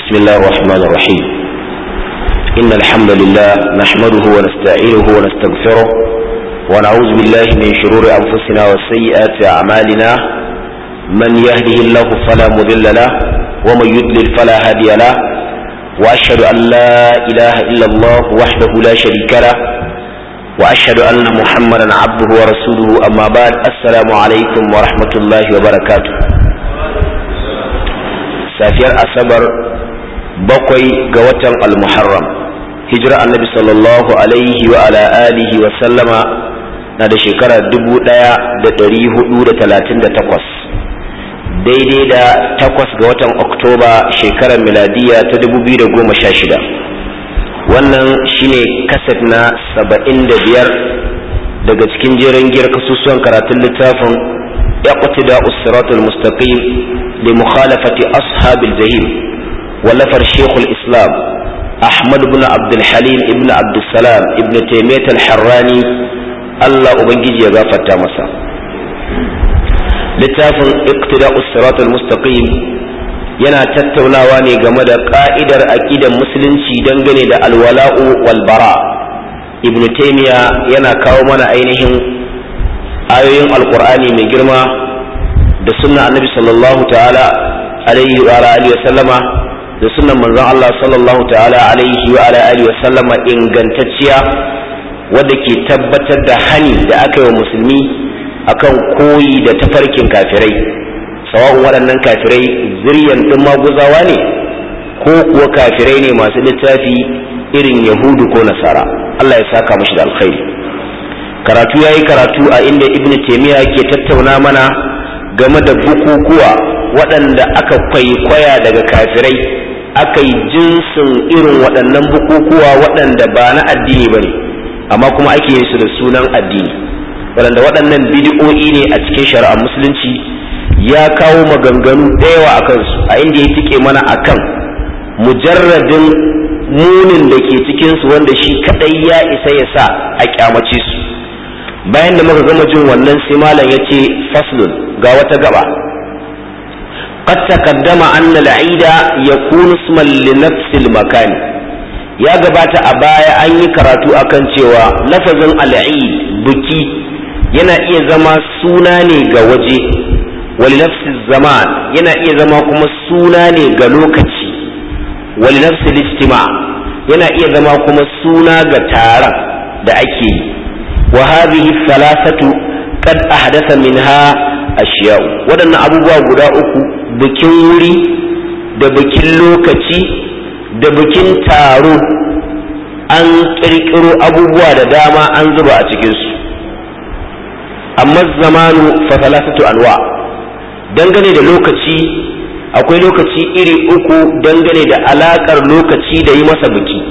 بسم الله الرحمن الرحيم إن الحمد لله نحمده ونستعينه ونستغفره ونعوذ بالله من شرور أنفسنا وسيئات أعمالنا من يهده الله فلا مضل له ومن يضلل فلا هادي له وأشهد أن لا إله إلا الله وحده لا شريك له وأشهد أن محمدا عبده ورسوله أما بعد السلام عليكم ورحمة الله وبركاته safiyar asabar bakwai ga watan almuharram hijira annabi sallallahu alaihi wa ala alihi wa sallama na da shekara dubu ɗaya da ɗari hudu da talatin da takwas daidai da takwas ga watan oktoba shekarar miladiya ta dubu biyu da goma sha shida wannan shine kaset na saba'in da biyar daga cikin jerin giyar kasusuwan karatun littafin اقتداء الصراط المستقيم لمخالفة أصحاب الجحيم ولفر شيخ الإسلام أحمد بن عبد الحليم ابن عبد السلام ابن تيمية الحراني الله أبنجي يغافة مسا littafin iqtida'us siratal mustaqim yana tattaunawa ne game da ka'idar aqidar musulunci dangane da alwala'u wal bara ibnu taymiya yana kawo mana ainihin ayoyin alqur'ani mai girma da sunna annabi sallallahu ta'ala alaihi wa alihi wa sallama da sunnan manzon Allah sallallahu ta'ala alaihi wa alihi wa sallama ingantacciya wadda ke tabbatar da hani da aka yi wa musulmi akan koyi da tafarkin kafirai sawa'un waɗannan kafirai ziryan ɗin maguzawa ne ko kuwa kafirai ne masu littafi irin yahudu ko nasara Allah ya saka mashi da alkhairi karatu ya yi karatu a inda ibn taimiyya ke tattauna mana game da bukukuwa waɗanda aka kwaikwaya daga kafirai aka yi jinsin irin waɗannan bukukuwa waɗanda ba na addini ba ne amma kuma ake yin su da sunan addini waɗanda waɗannan bidi'o'i ne a cikin shari'ar musulunci ya kawo maganganu da yawa a kansu a inda ya tike mana akan mujarradin munin da ke cikinsu wanda shi kaɗai ya isa ya sa a kyamace su bayan da muka gama jin wannan sai malam ya ce faslun ga wata gaba قد تقدم أن العيد يكون اسما لنفس المكان ya gabata a baya an yi karatu akan cewa lafazin al'id buki yana iya zama suna ne ga waje wali nafsi zaman yana iya zama kuma suna ne ga lokaci wali nafsi listima yana iya zama kuma suna ga taron da ake yi wa hadhihi thalathatu qad ahdatha minha ashiya'u waɗannan abubuwa guda uku bikin wuri da bikin lokaci da bikin taro an ƙirƙiro abubuwa da dama an zuba a cikinsu amma zamanu fa salasatu anwa dangane da lokaci akwai lokaci iri uku dangane da alaƙar lokaci da yi masa biki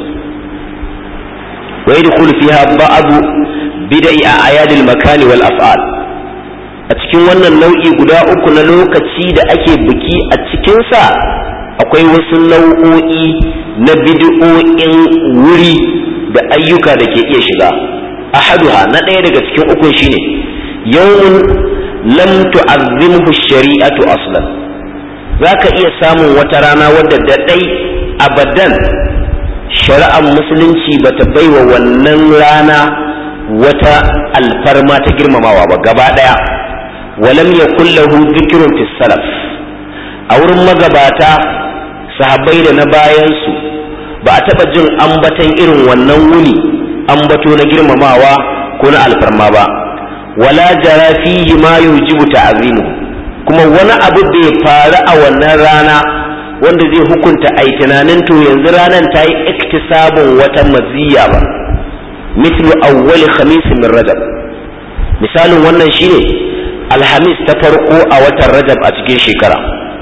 wa yadkhulu fiha ba'du bid'i a ayadil makani wal af'al a cikin wannan nau'i guda uku na lokaci da ake biki a cikinsa akwai wasu nau'o'i na bid'o'in wuri da ayyuka da ke iya shiga ahaduha na ɗaya daga cikin ukun shine yawmun lam tu'azzimhu shari'atu aslan zaka iya samun wata rana wadda da ɗai abadan shari'ar musulunci bata baiwa wannan rana wata alfarma ta girmamawa ba gaba ɗaya walam yakul lahu dhikrun fi salaf a wurin magabata sahabbai da na bayansu ba a taɓa jin ambatan irin wannan wuni ambato na girmamawa ko na alfarma ba wala jara fihi ma yujibu ta'zimu kuma wani abu bai faru a wannan rana wanda zai hukunta ai tunanin to yanzu ranar ta yi iktisabun wata maziya ba mislu awwal khamis min rajab misalin wannan shine alhamis ta farko a watan rajab a cikin shekara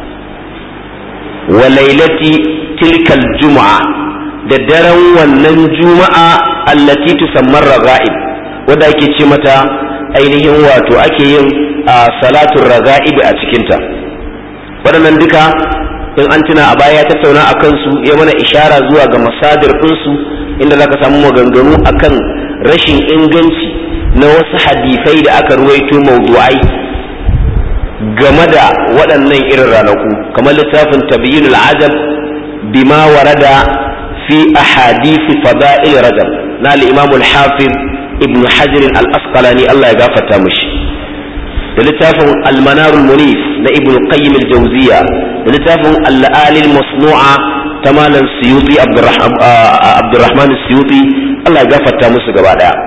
wa lailati tilkal juma'a da daren wannan juma'a allati tusammar raga'ib wadda ake ce mata ainihin wato ake yin salatun raga'ib a cikinta waɗannan duka in an tuna a baya ya tattauna a kansu ya mana ishara zuwa ga masadir ɗinsu inda za ka samu maganganu akan rashin inganci na wasu hadisai da aka ruwaito mawdu'ai game da waɗannan irin ranaku kamar littafin tabyinul ajab bima warada fi ahadith fada'il rajab na al-imam al-hafiz ibn hajar al-asqalani Allah ya gafarta mishi da littafin al-manar al-munif na ibn qayyim al-jawziya da littafin al-ali al-masnu'a ta malam suyuti abdurrahman suyuti Allah ya gafarta musu gaba daya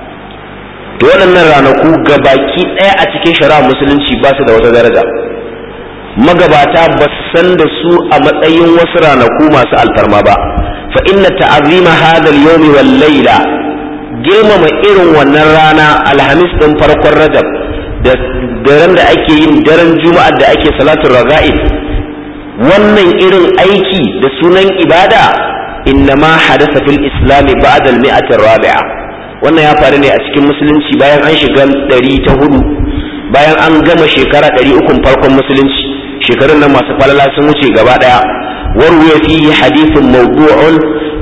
to waɗannan ranaku gabaki ɗaya a cikin shari'a musulunci ba su da wata daraja magabata ba su san da su a matsayin wasu ranaku masu alfarma ba fa inna ta'azima hadha al-yawmi wal layla girmama irin wannan rana alhamis din farkon rajab da daren da ake yin daren juma'ar da ake salatul raga'ib wannan irin aiki da sunan ibada innama hadasa fil islami ba'da al-mi'ati rabi'a wannan ya faru ne a cikin musulunci bayan an shiga ɗari ta hudu bayan an gama shekara ɗari ukun farkon musulunci shekarun nan masu falala sun wuce gaba ɗaya warwaya fihi hadithun mawdu'un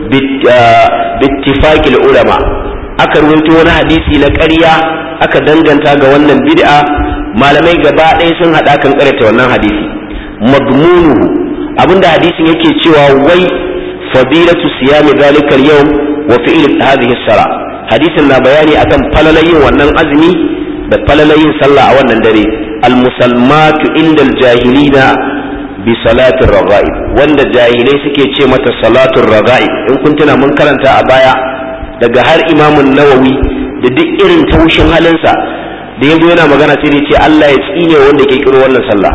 bittifaqil ulama aka rubuto wani hadisi na ƙarya aka danganta ga wannan bid'a malamai gaba ɗaya sun haɗa kan ƙaryata wannan hadisi madmunuhu abinda hadisin yake cewa wai fadilatu siyami zalika al-yawm wa fi'l hadhihi as-sala hadisin na bayani akan falalayin wannan azumi da falalayin sallah a wannan dare al-musalmatu indal jahilina bi salatin raga'ib wanda jahilai suke ce mata salatul raga'ib in kun tuna mun karanta a baya daga har imamun nawawi da duk irin taushin halinsa da yanzu yana magana sai ce Allah ya tsine wanda ke kiro wannan sallah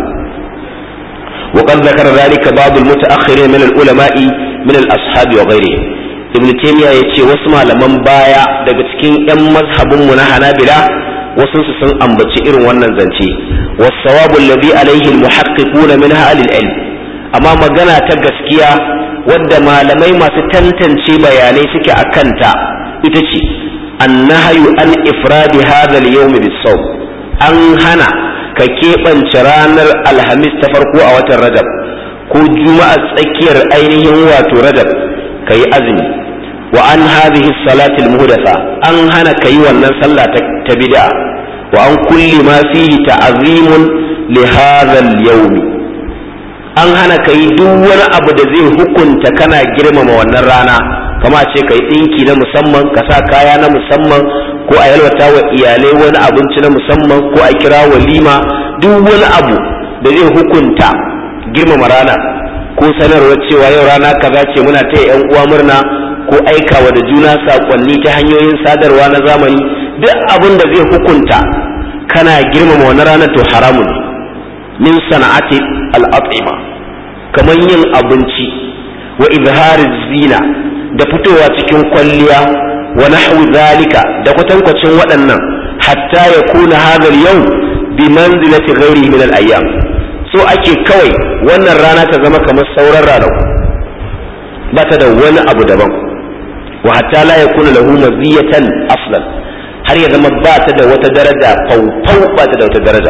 وقد ذكر ذلك بعض المتأخرين من العلماء من الأصحاب وغيرهم ابن تيمية يتي واسمع لمن بايا daga cikin ‘yan mazhabinmu na Hanabila wasu su sun ambaci irin wannan zance wasawabu alladhi alaihi almuhaqqiquna min ahli ilm amma magana ta gaskiya wadda malamai masu tantance bayanai suke akanta ita ce annahyu an ifradi hadha al-yawm bis-sawm an hana ka keɓance ranar alhamis ta farko a watan rajab ko juma'a tsakiyar ainihin wato rajab ka yi azumi wa an hadhihi salatil muhdatha an hana ka yi wannan sallah ta bid'a wa an kulli ma fihi ta'zimun li hadha al-yawm an hana ka yi duk wani abu da zai hukunta kana girmama wannan rana kama ce ka yi ɗinki na musamman ka sa kaya na musamman ko a yalwata wa iyalai wani abinci na musamman ko a kira walima duk wani abu da zai hukunta girmama rana ko sanarwar cewa yau rana kaza ce muna taya yan uwa murna ko aikawa da juna sakonni ta hanyoyin sadarwa na zamani duk abin da zai hukunta kana girmama wani ranar to haramun min sana'ati al'atima kamar yin abinci wa izharin zina da fitowa cikin kwalliya wa nahwu zalika da kwatankwacin waɗannan hatta ya kuna hadar yau bi manzilati ghairi min al-ayyam so ake kawai wannan rana ta zama kamar sauran ranar ba ta da wani abu daban wa hatta la yakuna lahu maziyatan aslan har ya zama ba ta da wata daraja faufau ba ta da wata daraja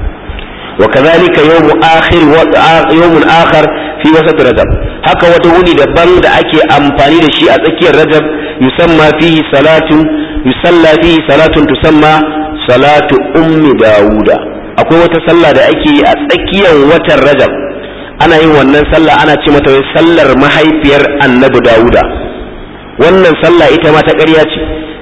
وكذلك يوم آخر يوم آخر في وسط رجب haka wata wuni daban da ake amfani da shi a tsakiyar rajab yusamma fihi salatu yusalla fihi salatun tusamma salatu ummi dawuda akwai wata sallah da ake yi a tsakiyar watan rajab ana yin wannan sallah ana ce mata wai sallar mahaifiyar annabi dawuda wannan sallah ita ma ta ƙarya ce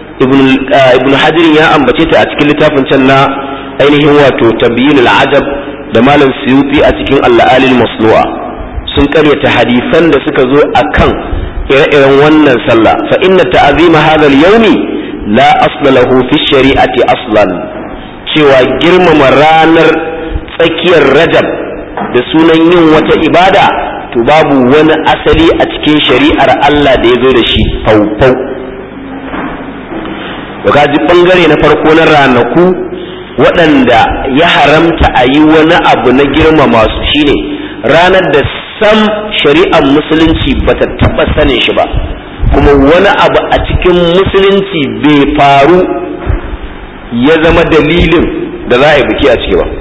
ibn hajar ya ambace ta a cikin littafin can na ainihin wato tabyinul ajab da malam suyuti a cikin al'alil masnu'a sun karyata hadisan da suka zo akan ire-iren wannan sallah fa inna ta'azima hadha al-yawmi la asla lahu fi shari'ati aslan cewa girmama ranar tsakiyar rajab da sunan yin wata ibada to babu wani asali a cikin shari'ar Allah da ya zo da shi faufau ka ji bangare na farko na ranaku waɗanda ya haramta a yi wani abu na girmama su shine ranar da sam shari'ar musulunci ba ta taɓa sanin shi ba kuma wani abu a cikin musulunci bai faru ya zama dalilin da za a yi biki a ciki ba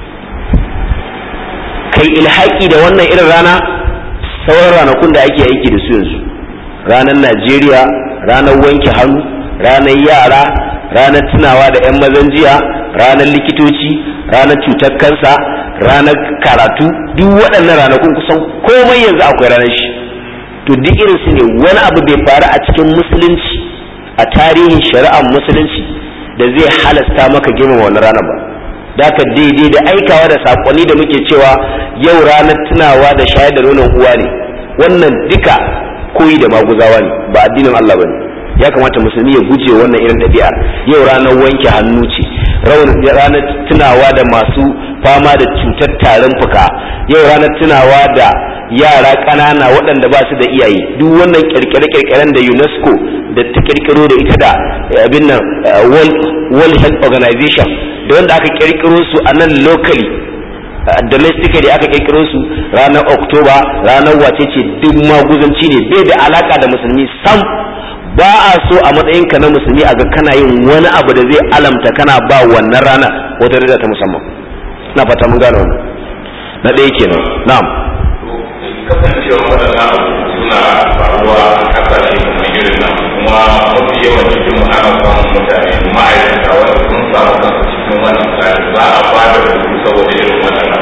kai ilhaki da wannan irin rana sauran ranakun da ake aiki da su yanzu ranar najeriya ranar wanke hannu ranar yara ranar tunawa da 'yan mazan jiya ranar likitoci ranar cutar kansa ranar karatu duk waɗannan ranakun kusan komai yanzu akwai ranar shi to duk irin su ne wani abu bai faru a cikin musulunci a tarihin shari'ar musulunci da zai halasta maka girmama wannan ranar ba da ka daidai da aikawa da sakonni da muke cewa yau ranar tunawa da shayar da nonon uwa ne wannan duka koyi da maguzawa ne ba addinin Allah bane ya kamata musulmi ya guje wannan irin ɗabi'ar yau ranar wanke hannu ce ranar tunawa da masu fama da cutar tarin fuka yau ranar tunawa da yara ƙanana waɗanda ba su da iyaye duk wannan kirkire-kirkiren da UNESCO da ta kirkiro da ita da abin nan World Health Organization da wanda aka kirkiro su a nan locally domestically aka kirkiro su ranar Oktoba ranar wace ce duk maguzanci ne bai da alaka da musulmi sam ba a so a matsayinka na musulmi a ga kana yin wani abu da zai alamta kana ba wannan rana wata rida ta musamman na fata mun gane wannan na ɗaya kenan na'am kasancewa waɗannan abu suna faruwa a ƙasashe kamar irin nan kuma mafi yawan cikin mu ana samun mutane ma'aikata wanda sun samu kansu cikin wannan tsari za a ba da hutu saboda irin waɗannan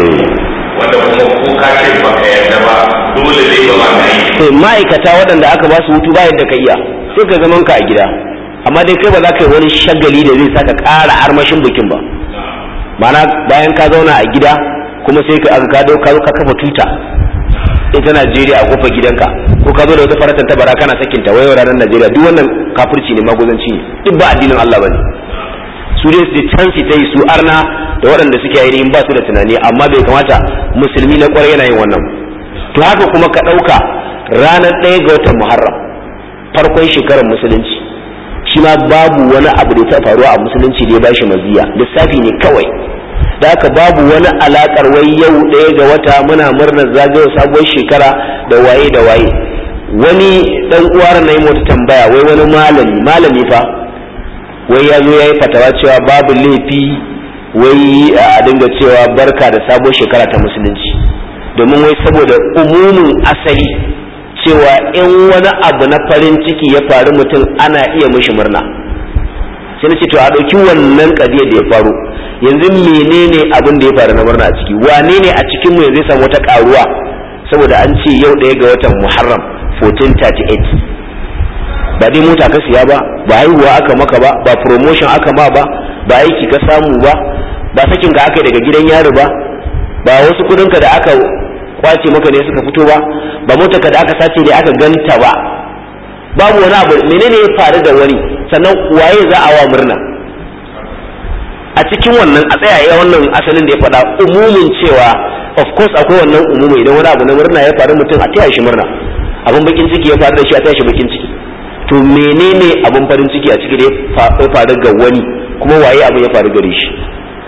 wanda kuma ko ka ce baka yarda ba dole ne ba ma ka yi to ma'aikata waɗanda aka ba su hutu ba yadda ka iya sai ka zaman ka a gida amma dai kai ba za ka yi wani shagali da zai saka ƙara armashin bikin ba ma'ana bayan ka zauna a gida kuma sai ka aka kado ka ka kafa tuta ita Najeriya a kofar gidanka ko ka zo da wata faratan tabara kana sakin ta wayo ranar Najeriya duk wannan kafirci ne maguzanci ne duk ba addinin Allah bane su dai su can su ta yi su arna da waɗanda suke ainihin ba su da tunani amma bai kamata musulmi na kwarai yana yin wannan to haka kuma ka ɗauka ranar ɗaya ga watan muharram farkon shekarar musulunci shi ma babu wani abu da ta faruwa a musulunci da ya bashi maziya lissafi ne kawai da haka babu wani alakar wai yau ɗaya ga wata muna murnar zagayowar sabuwar shekara da waye da waye wani dan uwar na yi mota tambaya wai wani malami malami fa wai ya zo ya yi fatawa cewa babu laifi wai a dinga cewa barka da sabuwar shekara ta musulunci domin wai saboda umumin asali cewa in wani abu na farin ciki ya faru mutum ana iya mishi murna sai na ce to a ɗauki wannan ƙadiyar da ya faru yanzu menene abin da ya faru na murna a ciki wane ne a cikin mu yanzu ya samu wata ƙaruwa saboda an ce yau ɗaya ga watan muharram 1438 ba dai mota ka siya ba ba haihuwa aka maka ba ba promotion aka ma ba ba aiki ka samu ba ba sakin ka aka daga gidan yari ba ba wasu kudinka da aka kwace maka ne suka fito ba ba motarka da aka sace ne aka ganta ba babu wani abu menene ya faru da wani sannan waye za a wa murna a cikin wannan a tsaya ya wannan asalin da ya faɗa umumin cewa of course akwai wannan umumi idan wani abu na murna ya faru mutum a taya shi murna abin bakin ciki ya faru da shi a taya shi bakin ciki to menene abin farin ciki a ciki da ya faru ga wani kuma waye abu ya faru gare shi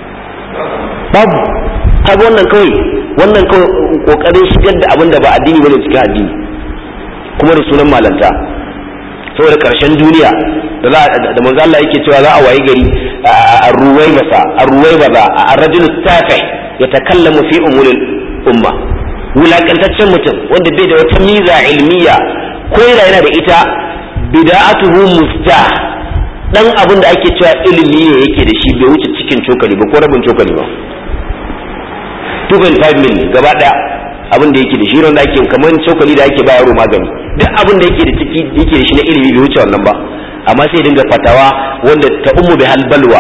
babu kaga wannan kawai wannan kawai kokarin shigar da abin da ba addini bane cikin addini kuma da sunan malanta saboda karshen duniya da da manzo Allah yake cewa za a wayi gari a ruwai basa a ruwai baza a rajul tafi ya takallamu fi umuril umma wulakantaccen mutum wanda bai da wata miza ilmiya ko yana da ita bida'atuhu mustah dan abin da ake cewa ilimi ne yake da shi bai wuce cikin cokali ba ko rabin cokali ba 2.5 mil gaba daya abin da yake da shi wanda ake kamar cokali da ake ba yaro magani duk abin da yake da ciki yake da shi na ilimi bai wuce wannan ba amma sai dinga fatawa wanda ta ummu bi hal balwa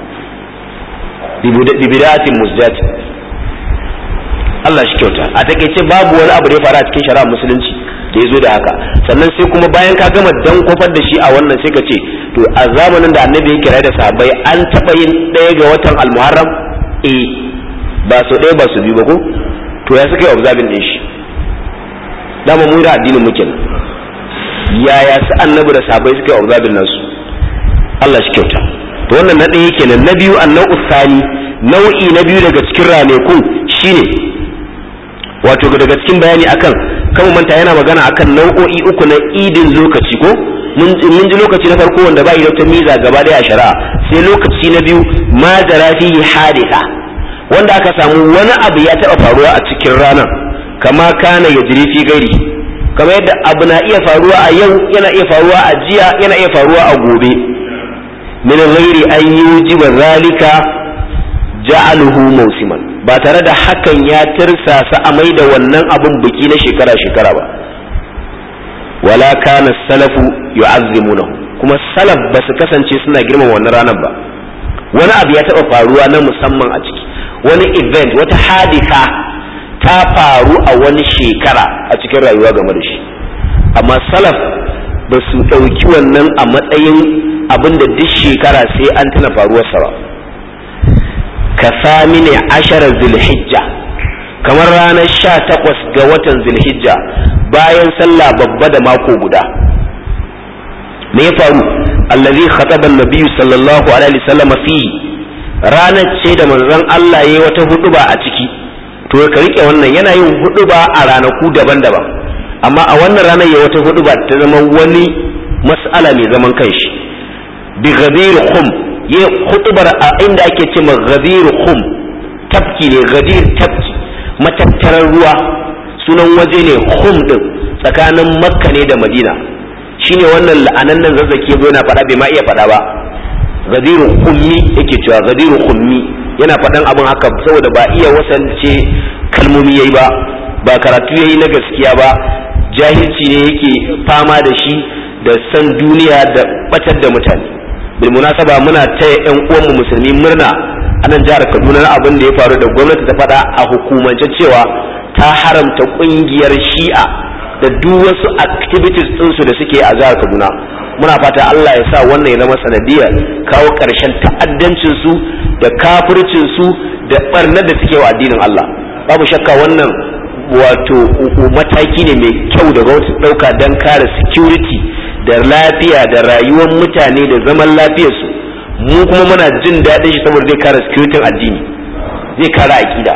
bi bidatin musjat Allah shi kyauta a takeice babu wani abu da ya faru a cikin shari'a musulunci da ya zo da haka sannan sai kuma bayan ka gama dan kofar da shi a wannan sai ka ce to a zamanin da annabi ya kira da sahabbai an taɓa yin ɗaya ga watan almuharram eh ba su ɗaya ba su biyu ba ko to ya suka yi observing ɗin shi dama mu da addinin muke nan yaya su annabi da sahabbai suka yi observing nasu Allah shi kyauta to wannan na ɗaya kenan na biyu annau usani nau'i na biyu daga cikin ranakun shine wato daga cikin bayani akan kan manta yana magana akan nau'o'i uku na idin lokaci ko mun ji lokaci na farko wanda bai da wata miza gaba daya a shari'a sai lokaci na biyu ma jara fihi hadisa wanda aka samu wani abu ya taba faruwa a cikin ranar kama kana ya jiri fi gari kama yadda abu na iya faruwa a yau yana iya faruwa a jiya yana iya faruwa a gobe min ghairi an yujiba zalika ja'aluhu mausiman ba tare da hakan ya tirsasa a mai da wannan abun biki na shekara-shekara ba wala kana salafu yu'azzimunahu kuma salaf ba su kasance suna girmama wannan ranar ba wani abu ya taɓa faruwa na musamman a ciki wani event wata hadisa ta faru a wani shekara a cikin rayuwa game da shi amma salaf ba su ɗauki wannan a matsayin abin da duk shekara sai an tuna faruwarsa ba ka sami ne asharar zulhijja kamar ranar sha takwas ga watan zulhijja bayan sallah babba da mako guda me ya faru allazi khataba an-nabiy sallallahu alaihi wasallam fi ranar ce da manzon Allah yayi wata huduba a ciki to ka rike wannan yana yin huduba a ranaku daban-daban amma a wannan ranar yayi wata huduba ta zama wani mas'ala mai zaman kanshi bi ghadir khum ya hudubar a inda ake ce ma ghadir khum tafki ne ghadir tafki matattarar ruwa sunan waje ne khum din tsakanin makka ne da madina shine wannan la'anannan zazzaki yazo yana faɗa bai ma iya faɗa ba gadiru khummi yake cewa gadiru khummi yana faɗan abin haka saboda ba iya wasance kalmomi yayi ba ba karatu yayi na gaskiya ba jahilci ne yake fama da shi da san duniya da batar da mutane bil munasaba muna taya yan uwanmu musulmi murna a nan jihar Kaduna na abin da ya faru da gwamnati ta faɗa a hukumance cewa ta haramta ƙungiyar Shi'a da duk wasu activities ɗinsu da suke a jihar Kaduna muna fata Allah ya sa wannan ya zama sanadiyar kawo ƙarshen ta'addancin su da kafircin su da barnar da suke wa addinin Allah babu shakka wannan wato mataki ne mai kyau da gwamnati ɗauka don kare security da lafiya da rayuwar mutane da zaman lafiyarsu mu kuma muna jin daɗin shi saboda zai kare security addini zai kare aƙida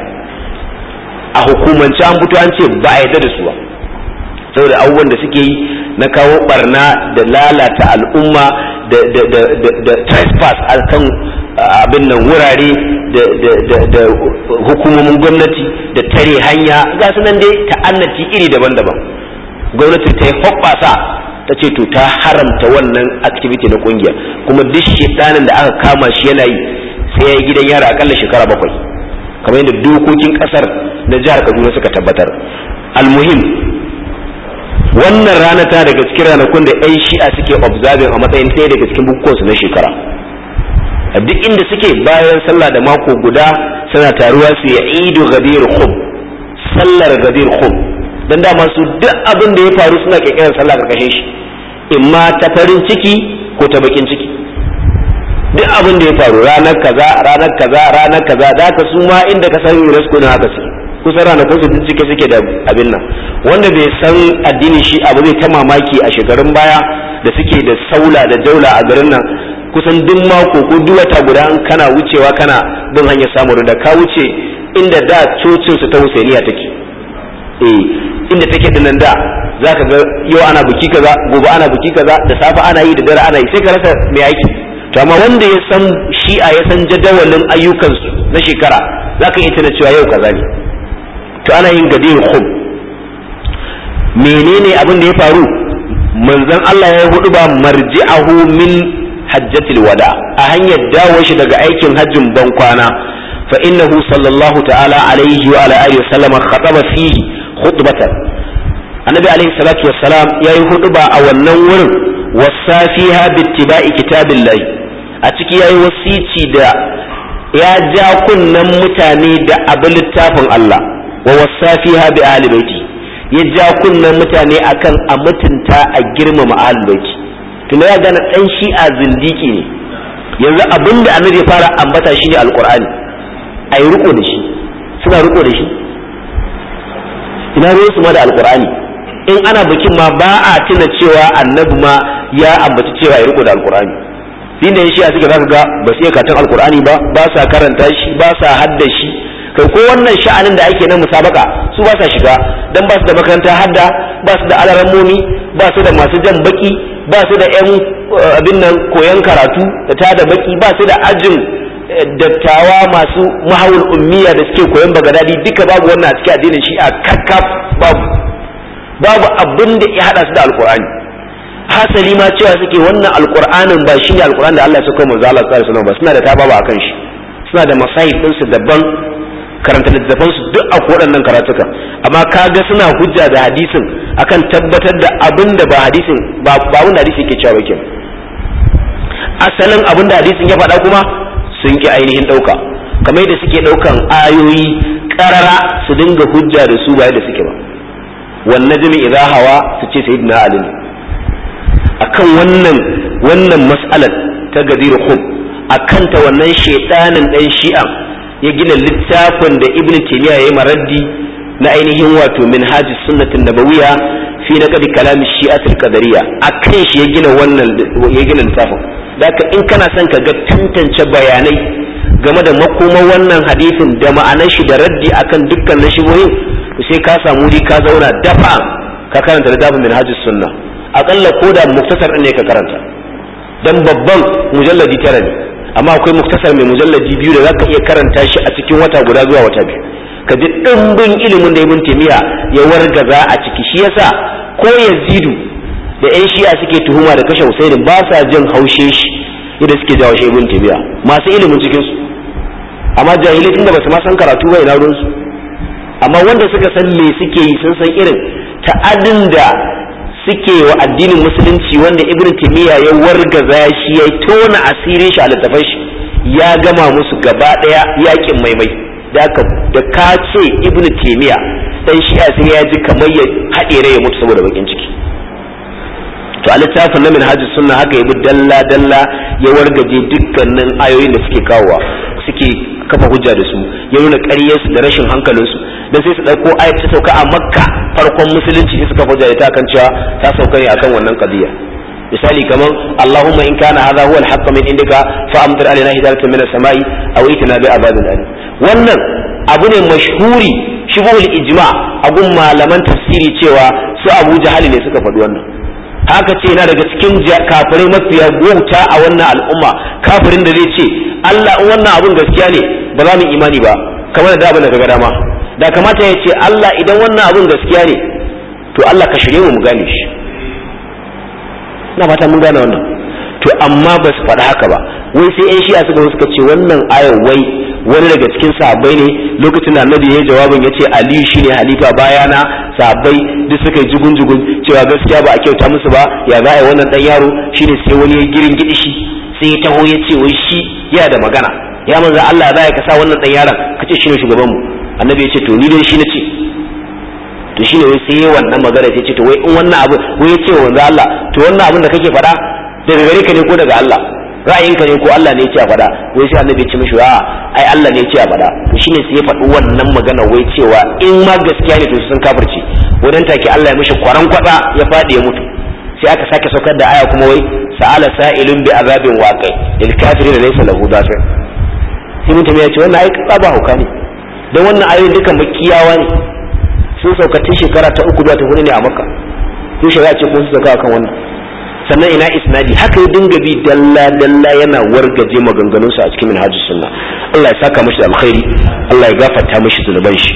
a hukumance an fito an ce ba a yarda da su ba saboda abubuwan da suke yi na kawo barna da lalata al'umma da trespass a kan abin nan wurare da hukumomin gwamnati da tare hanya ga su nan dai ta'annati iri daban-daban gwamnati ta yi hoɓɓasa ta ce to ta haramta wannan activity na kungiya kuma duk shedanin da aka kama shi yana yi sai ya yi gidan yara akalla shekara bakwai kamar yadda dokokin kasar na jihar kaduna suka tabbatar almuhim wannan rana ta daga cikin ranakun da 'yan shi'a suke observing a matsayin ɗaya daga cikin bukukuwansu na shekara a duk inda suke bayan sallah da mako guda suna taruwa su ya idu gadir khum sallar gadir khum dan dama su duk abin da ya faru suna kirkirar sallah karkashin shi imma ta farin ciki ko ta bakin ciki duk abin da ya faru ranar kaza ranar kaza ranar kaza da ka su ma inda ka san UNESCO na haka su kusan ranakun su duk cike suke da abin nan wanda bai san addinin shi abu zai ta mamaki a shekarun baya da suke da saula da daula a garin nan kusan duk mako ko duk wata guda kana wucewa kana bin hanyar samun da ka wuce inda da cocin su ta Husainiya take eh inda take dinnan da zaka ga yau ana buki kaza gobe ana buki kaza da safe ana yi da dare ana yi sai ka rasa me aiki to amma wanda ya san shi'a ya san jadawalin ayyukansu na shekara zaka iya tana cewa yau kaza ne to ana yin gadir khum menene abin da ya faru manzon Allah ya hudu ba marji'ahu min hajjatil wada a hanyar dawo shi daga aikin hajjin bankwana fa innahu sallallahu ta'ala alaihi wa ala alihi wa sallama khataba fihi khutbatan annabi alaihi salatu wassalam yayi huduba a wannan wurin wasafiha bittiba'i kitabillahi a ciki yayi wasici da ya ja kunnan mutane da abin littafin Allah wa wasafiha bi ahli baiti ya ja kunnan mutane akan a mutunta a girmama ahli baiti tunda ya gane dan shi'a zindiki ne yanzu abinda annabi ya fara ambata shine alqur'ani ayi riko da shi suna riko da shi ina ruwan su ma da alqur'ani in ana bikin ma ba a tuna cewa annabi ma ya ambaci cewa ya riko da alqur'ani din da shi a suke zaka ga ba su iya katon alqur'ani ba ba sa karanta shi ba sa hadda shi kai ko wannan sha'anin da ake na musabaka su ba sa shiga dan ba su da makaranta hadda ba su da alarammomi ba su da masu jan baki ba su da yan abin nan koyan karatu da ta da baki ba su da ajin dattawa masu mahawul ummiya da suke koyan bagadadi duka babu wannan a cikin addinin shi'a kakkaf babu babu abin da ya hada su da alkur'ani hasali ma cewa suke wannan alkur'anin ba shine alkur'an da Allah ya saka manzo Allah sallallahu alaihi wasallam ba suna da tababa akan shi suna da masahib din su daban karanta littafan su duk a waɗannan karatuka amma kaga suna hujja da hadisin akan tabbatar da abin da ba hadisin ba abin da hadisi yake cewa ba kenan asalin abin da hadisin ya faɗa kuma sun ki ainihin ɗauka kamar yadda suke ɗaukan ayoyi ƙarara su dinga hujja da su ba yadda suke ba wan najmi idha hawa su ce sayyidina ali ne akan wannan wannan mas'alar ta gadir khum akan ta wannan shedanin dan shi'a ya gina littafin da ibn taymiya yayi maraddi na ainihin wato minhajus sunnatin nabawiyya fi naqdi kalam shi'atul qadariyya akan shi ya gina wannan ya gina littafin daka in kana son ka ga tantance bayanai game da makomar wannan hadisin da ma'anar shi da raddi akan dukkan nashibohin to sai ka samu wuri ka zauna dafa ka karanta littafin minhajus sunna akalla ko da muktasar ne ka karanta dan babban mujalladi tara ne amma akwai muktasar mai mujalladi biyu da zaka iya karanta shi a cikin wata guda zuwa wata biyu ka ji dimbin ilimin da ibn taymiya ya wargaza a ciki shi yasa ko yazidu da yan shi'a suke tuhuma da kashe husaini ba sa jin haushe shi yadda suke jawo shi ibn taymiya masu ilimin cikin su amma jahilai tunda basu ma san karatu ba ina ruwan su amma wanda suka san me suke yi sun san irin ta'adin da suke wa addinin musulunci wanda ibn taymiya ya wargaza shi ya tona asirin shi a littafin shi ya gama musu gaba daya yakin maimai da ka da ka ce ibn taymiya dan shi'a sai ya ji kamar ya haɗe rai ya mutu saboda bakin ciki to a littafin na minhajus sunna haka ya bi dalla dalla ya wargaje dukkanin ayoyin da suke kawowa suke kafa hujja da su ya nuna ƙaryarsu da rashin hankalinsu dan sai su ɗauko ayat ta sauka a makka farkon musulunci sai suka hujja da ta kan cewa ta sauka ne akan wannan qadiya misali kaman Allahumma in kana hadha huwa al-haqq min indika fa amtir alaina hidaratan min as-sama'i aw itina bi azabin alim wannan abu ne mashhuri shibul ijma a gun malaman tafsiri cewa su Abu Jahal ne suka faɗi wannan haka ce yana daga cikin kafirai mafiya wuta a wannan al'umma kafirin da zai ce Allah in wannan abun gaskiya ne ba za mu imani ba kamar da abin da kaga dama da kamata ya ce Allah idan wannan abun gaskiya ne to Allah ka shirye mu mu gane shi ina fata mun gane wannan to amma ba su faɗi haka ba wai sai yan shi'a suka suka ce wannan ayar wai wani daga cikin sahabbai ne lokacin da annabi ya jawabin ya ce aliyu shine halifa bayana sahabbai duk suka yi jugun jugun cewa gaskiya ba a kyauta musu ba ya za a yi wannan dan yaro shine sai wani ya girin gidi shi sai ya taho ya ce wai shi yana da magana ya manzo Allah za ya kasa wannan dan yaron kace shine shugaban mu annabi ya ce to ni dai shi na ce to shine wai sai wannan magana sai ce to wai in wannan abu wai ya ce wa manzo Allah to wannan abin da kake faɗa daga gare ka ne ko daga Allah ra'ayinka ne ko Allah ne ya ce a faɗa wai sai annabi ya ce mishi a ai Allah ne ya ce a faɗa to shine sai ya faɗi wannan magana wai cewa in ma gaskiya ne to sun kafirci wadan take Allah ya mishi kwaran kwada ya faɗi ya mutu sai aka sake saukar da aya kuma wai sa'ala sa'ilun bi azabin waqi lil kafirin laysa lahu dafi sai mutum ya ce wannan ai tsaba hauka ne dan wannan ayoyin dukan makiyawa ne sun sauka tun shekara ta uku zuwa ta hudu ne a makka sun shari'a ce kuma su sauka akan wannan sannan ina isnadi haka ya dinga bi dalla dalla yana wargaje maganganun sa a cikin minhajus sunna Allah ya saka mashi da alkhairi Allah ya gafarta mashi zunuban shi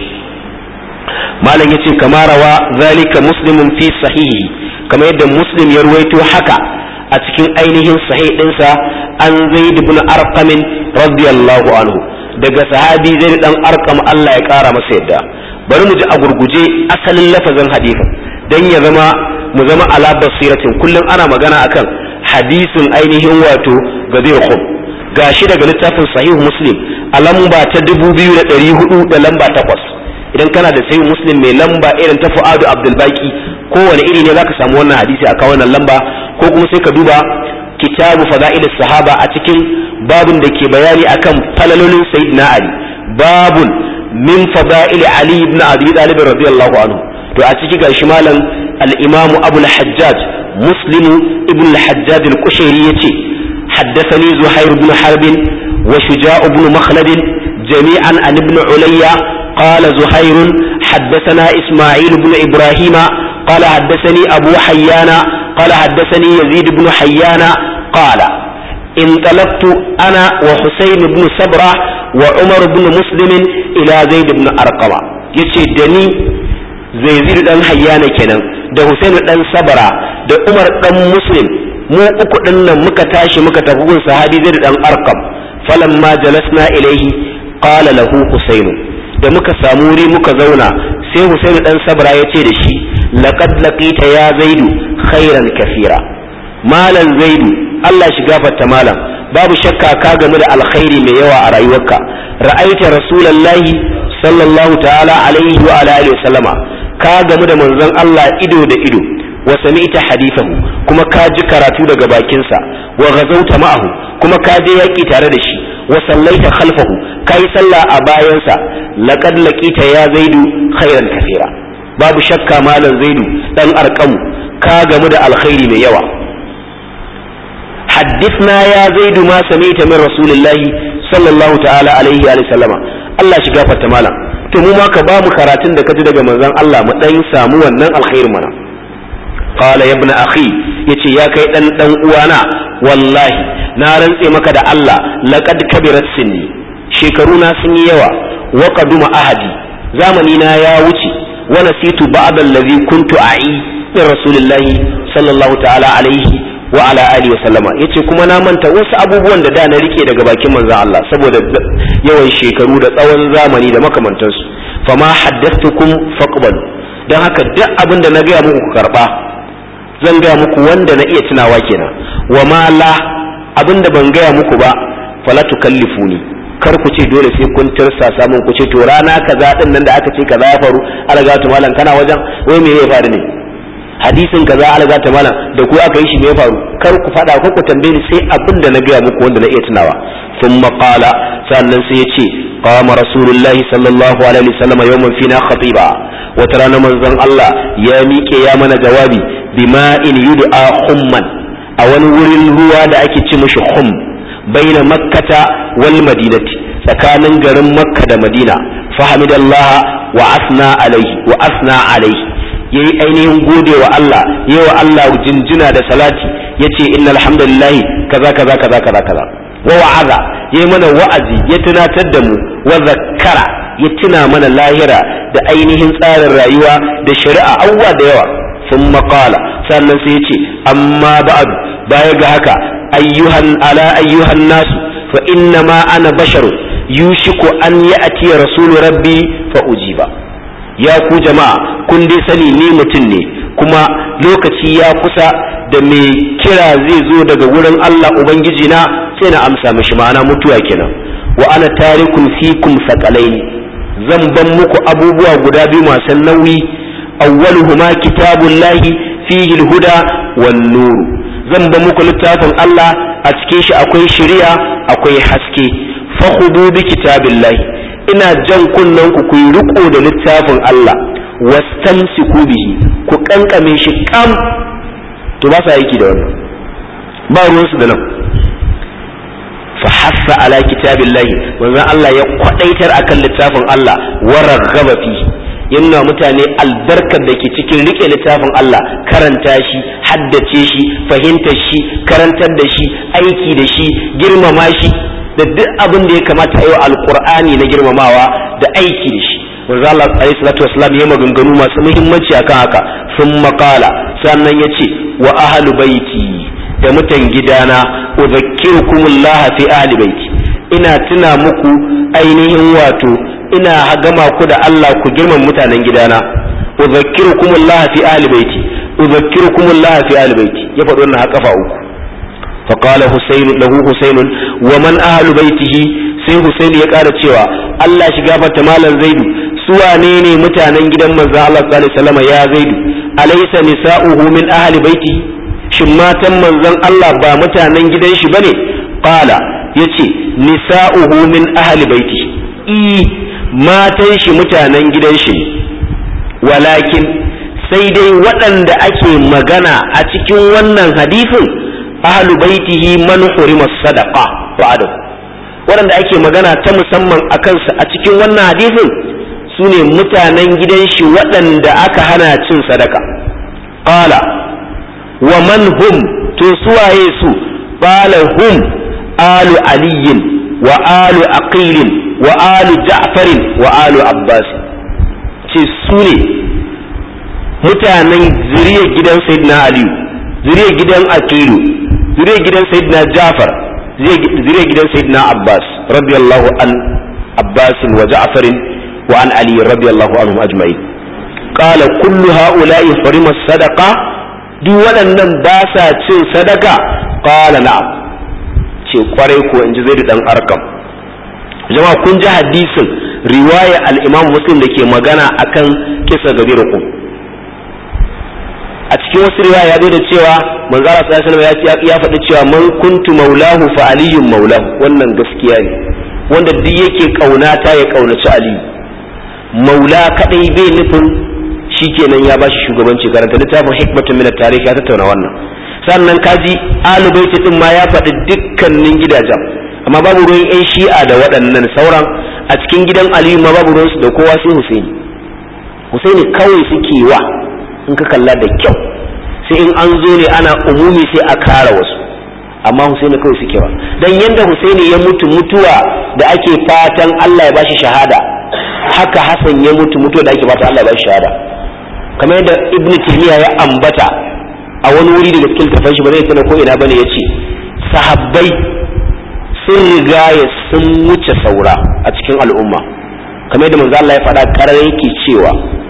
malam yace kama rawa zalika muslimun fi sahihi kamar yadda muslim ya ruwaito haka a cikin ainihin sahih dinsa an zaid ibn arqam radiyallahu anhu daga sahabi zaid dan arqam Allah ya kara masa yadda bari mu ji a gurguje asalin lafazin hadisin dan ya zama mu zama ala basiratin kullum ana magana akan hadisin ainihin wato gadir khum gashi daga littafin sahih muslim a lamba ta 2400 da lamba 8 idan kana da sahih muslim mai lamba irin ta fuadu abdul baki kowane iri ne zaka samu wannan hadisi a wannan lamba ko kuma sai ka duba kitabu fada'il sahaba a cikin babun da ke bayani akan falalolin sayyidina ali babun min fada'il ali ibn abi talib radiyallahu anhu to a ciki gashi malam al-imam abu al-hajjaj muslim ibn al-hajjaj al-kushairi yace haddathani zuhair ibn harb wa shuja' ibn makhlad jami'an an ibn ulayya قال زهير حدثنا إسماعيل بن إبراهيم قال حدثني أبو حيان قال حدثني يزيد بن حيان قال انطلقت أنا وحسين بن سبرة وعمر بن مسلم إلى زيد بن أرقم يتي دني زيد بن حيان كنن da Hussein dan Sabara da Umar dan Muslim mu uku din nan muka tashi muka tafi gun sahabi Zaid dan Arqam falamma jalasna ilaihi qala lahu Husainu da muka samu wuri muka zauna sai Husainu dan Sabra ya ce da shi laqad laqita ya zaidu khairan kafira malan zaidu Allah shi gafarta malam babu shakka ka gamu da alkhairi mai yawa a rayuwarka ra'aita rasulullahi sallallahu ta'ala alaihi wa alihi wa sallama ka gamu da manzon Allah ido da ido wa sami'ta hadithahu kuma ka ji karatu daga bakinsa wa ghazawta ma'ahu kuma ka je yaki tare da shi wa sallaita khalfahu kai sallah a bayansa laqad laqita ya zaidu khairan kafira babu shakka malam zaidu dan arqamu ka gamu da alkhairi mai yawa حدثنا يا زيد ما سمعت من رسول الله صلى الله تعالى عليه وآله وسلم الله shi gafarta malam to mu ma ka ba mu karatun da kaji daga manzon Allah mu dan samu wannan alkhairi mana qala ya ibn akhi yace ya kai dan dan uwana wallahi na rantse maka da Allah laqad kabirat sinni shekaru na sun yi yawa wa qaduma ahadi zamani na ya wuce wa nasitu ba'd allazi kuntu a'i min rasulillahi sallallahu ta'ala alaihi wa ala alihi wa sallama yace kuma na manta wasu abubuwan da da na rike daga bakin manzon Allah saboda yawan shekaru da tsawon zamani da makamantansu fama haddathtukum faqbalu dan haka duk abin da na gaya muku ku karba zan gaya muku wanda na iya tunawa kenan wa ma la abin da ban gaya muku ba fala tukallifuni kar ku ce dole sai kun tirsa samun ku ce to rana kaza din nan da aka ce kaza ya faru algatu malam kana wajen wai me ya faru ne hadisin kaza alga ta malam da ku aka yi shi me ya faru kar ku fada ko ku tambaye ni sai abin da na gaya muku wanda na iya tunawa thumma qala sannan sai ya ce qama rasulullahi sallallahu alaihi wasallam yawman fina khatiba wata rana manzon Allah ya miƙe ya mana jawabi bima'in yud'a humman a wani wurin ruwa da ake ce mishi hum baina makkata wal madinati tsakanin garin makka da madina fahimidallah wa asna alaihi wa asna alaihi yayi ainihin gode wa Allah yayi wa Allah jinjina da salati yace innal hamdalillahi kaza kaza kaza kaza kaza wa wa'aza yayi mana wa'azi ya tunatar da mu wa zakkara ya tuna mana lahira da ainihin tsarin rayuwa da shari'a awwa da yawa sun maƙala sannan sai yace amma ba'd baya ga haka ayyuhan ala ayyuhan nasu fa inna ma ana basharu yushiku an ya'ti rasulu rabbi fa ujiba ya ku jama'a kun dai sani ni mutum ne kuma lokaci ya kusa da mai kira zai zo daga wurin Allah Ubangiji na sai na amsa mishi ma'ana mutuwa kenan wa ana tarikun fikum sakalaini zan ban muku abubuwa guda biyu masu nauyi awwaluhuma kitabullahi fihi huda wan nur zan ban muku littafin Allah a cikin shi akwai shari'a akwai haske fakhudu bi kitabillahi ina jan kunnen ku ku yi riko da littafin Allah wastamsiku bihi ku kankame shi kam to ba sa aiki da wannan ba ruwan su da nan fa hassa ala kitabillahi wanzan Allah ya kwadaitar akan littafin Allah wa raghaba fi yana mutane albarkar da ke cikin rike littafin Allah karanta shi haddace shi fahimtar shi karantar da shi aiki da shi girmama shi da duk abin da ya kamata a yi wa alkur'ani na girmamawa da aiki da shi manzo Allah alayhi salatu wasallam ya maganganu masu muhimmanci akan haka sun makala sannan ya ce wa ahlu baiti da mutan gidana udhakkirukumullah fi ahli baiti ina tuna muku ainihin wato ina gama ku da Allah ku girman mutanen gidana udhakkirukumullah fi ahli baiti udhakkirukumullah fi ahli baiti ya faɗi wannan kafa uku فقال حسين له حسين ومن أهل بيته sai Hussein ya ƙara cewa Allah shiga fata malam Zaidu su wane ne mutanen gidan manzo Allah sallallahu alaihi wasallam ya Zaidu alaysa nisa'uhu min ahli baiti shin matan manzon Allah ba mutanen gidan shi bane qala yace nisa'uhu min ahli baiti i matan shi mutanen gidan shi walakin sai dai waɗanda ake magana a cikin wannan hadisin ahlu baitihi man hurima sadaqa ba'da waɗanda ake magana ta musamman a kansa a cikin wannan hadisin su ne mutanen gidan shi waɗanda aka hana cin sadaka qala wa man hum to suwaye su qala hum alu aliyin wa alu aqilin wa alu ja'farin wa alu abbas ce su ne mutanen zuriyar gidan sayyidina aliyu zuriyar gidan aqilu zuriyar gidan sayyidina Ja'far zuriyar gidan sayyidina Abbas radiyallahu an Abbas wa Ja'far wa an Ali radiyallahu anhum ajma'in qala kullu ha'ula'i farima sadaqa duk waɗannan ba sa cin sadaka qala na'am ce kwarai ko inji zai dan arkam jama'a kun ji hadisin riwaya al-imam muslim da ke magana akan kisa gabirukum a cikin wasu riwaya ya zo da cewa manzo Allah sallallahu alaihi wasallam ya faɗi cewa man kuntu maulahu fa aliyun maulahu wannan gaskiya ne wanda duk yake kaunata ya kaunaci aliyu maula kadai bai nufin shikenan ya bashi shugabanci karanta littafin hikmatun min at-tarikh ya tattauna wannan sannan kaji alubaiti din ma ya faɗi dukkanin gidajen amma babu ruwan yan shi'a da waɗannan sauran a cikin gidan aliyu ma babu ruwansu da kowa sai husaini husaini kawai suke wa in ka kalla da kyau sai in an zo ne ana umumi sai a kara wasu amma husaini kawai suke wa dan yanda husaini ya mutu mutuwa da ake fatan Allah ya bashi shahada haka hasan ya mutu mutuwa da ake fatan Allah ya bashi shahada kamar yadda ibnu taymiya ya ambata a wani wuri daga cikin tafan shi ba zai tana ko ina bane yace sahabbai sun riga ya sun wuce saura a cikin al'umma kamar yadda manzo Allah ya faɗa karar yake cewa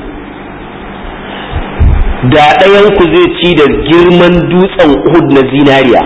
da ɗayan ku zai ci da girman dutsen Uhud na zinariya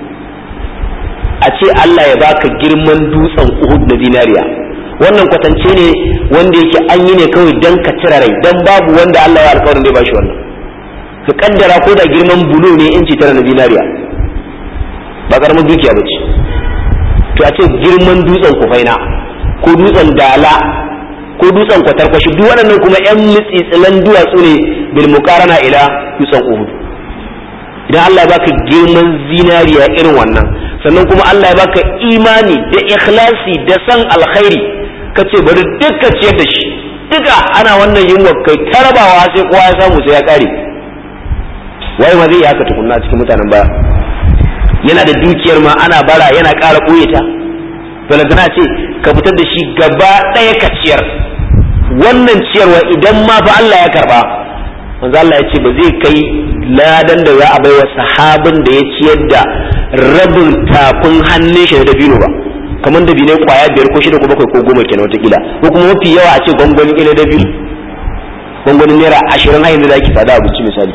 a ce Allah ya baka girman dutsen Uhud na zinariya wannan kwatance ne wanda yake an yi ne kawai dan ka cire rai dan babu wanda Allah ya alƙawarin zai bashi wannan ka kaddara ko da girman bulu ne inci tara na zinariya ba karamin dukiya ba ce to a ce girman dutsen kufaina ko dutsen dala ko dutsen kwatarkwashi duk waɗannan kuma yan mitsitsilan duwatsu ne bil muqarana ila dutsen uhud idan Allah ya baka girman zinariya irin wannan sannan kuma Allah ya baka imani da ikhlasi da san alkhairi kace bari duka ciyar da shi duka ana wannan yunwa kai tarabawa sai kowa ya samu sai ya kare wai ma zai haka tukunna cikin mutanen baya yana da dukiyar ma ana bara yana ƙara ɓoye ta balantana ce ka fitar da shi gaba ɗaya ka ciyar wannan ciyarwa idan ma fa Allah ya karba manzo Allah ya ce ba zai kai ladan da za a baiwa sahabin da ya ciyar da rabin tafin hannun shi da dabino ba kamar da bine kwaya biyar ko shida ko bakwai ko goma kenan watakila ko kuma mafi yawa a ce gwangwani ila dabino gwangwanin naira ashirin hayin da zaki sada abinci misali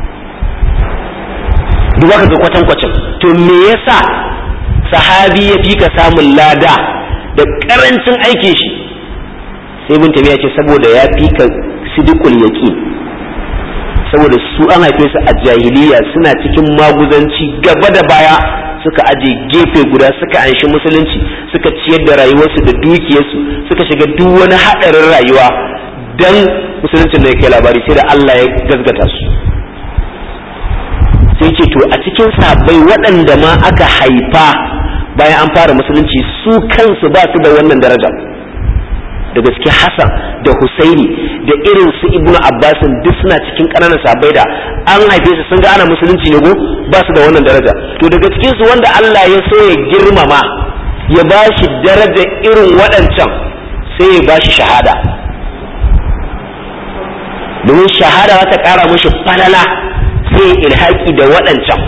duk ka ga kwatankwacin to me yasa sahabi ya fi ka samun lada da karancin aikin shi sai bin tabiya ce saboda ya fi ka sidikul yaqin saboda su an haife su a jahiliya suna cikin maguzanci gaba da baya suka aje gefe guda suka anshi musulunci suka ciyar da rayuwarsu da dukiyarsu suka shiga duk wani haɗarin rayuwa dan musuluncin da ya kai labari sai da Allah ya gazgata su sai ce to a cikin sabai waɗanda ma aka haifa bayan an fara musulunci su kansu ba su da wannan daraja da gaske Hassan da Husaini da irin su Ibn Abbasin duk suna cikin ƙananan sabai da an haife su sun ga ana musulunci ne go ba su da wannan daraja to daga cikin su wanda Allah ya so ya girmama ya ba shi daraja irin waɗancan sai ya ba shi shahada domin shahada za ta ƙara mashi falala sai ilhaki da waɗancan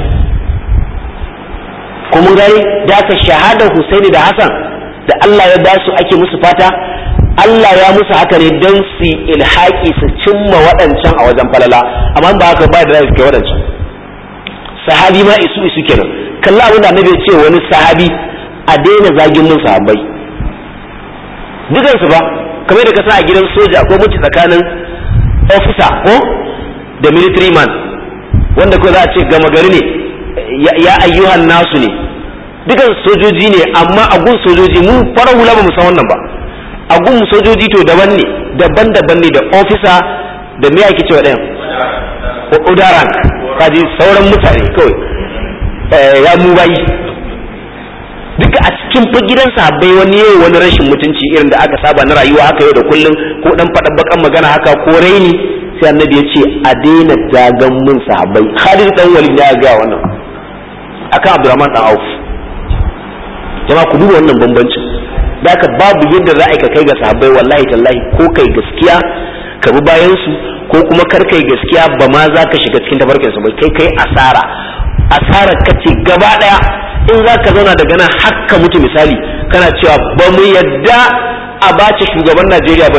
kuma gani da aka shahada Husaini da Hassan da Allah ya ba su ake musu fata Allah ya musu haka ne don su ilhaki su cimma waɗancan a wajen falala amma ba haka ba da suke waɗancan sahabi ma isu isu kenan kalla abin da annabi ya ce wani sahabi a daina zagin mun sahabbai dukansu ba kamar da ka sa a gidan soja ko mutu tsakanin ofisa ko da military man wanda ko za a ce gama gari ne ya ayyuhan nasu ne dukan sojoji ne amma a gun sojoji mu farar hula ba mu san wannan ba a gun sojoji to daban ne daban-daban ne da ofisa da me ake cewa ɗayan udaran kaji sauran mutane kawai ya mu bayi duka a cikin fa gidan sahabbai wani yau wani rashin mutunci irin da aka saba na rayuwa haka yau da kullum ko dan faɗa bakan magana haka ko raini sai annabi ya ce a daina dagan mun sahabbai Khalid dan Walid ya ga wannan akan Abdurrahman dan Auf jama'a ku duba wannan bambancin da haka babu yadda za a ka kai ga sahabbai wallahi tallahi ko kai gaskiya ka bi bayan su ko kuma kar kai gaskiya ba ma za ka shiga cikin tafarkin su ba kai kai asara asara kace gaba daya in za ka zauna daga nan hakka mutu misali kana cewa ba mu yadda a bace shugaban Najeriya bane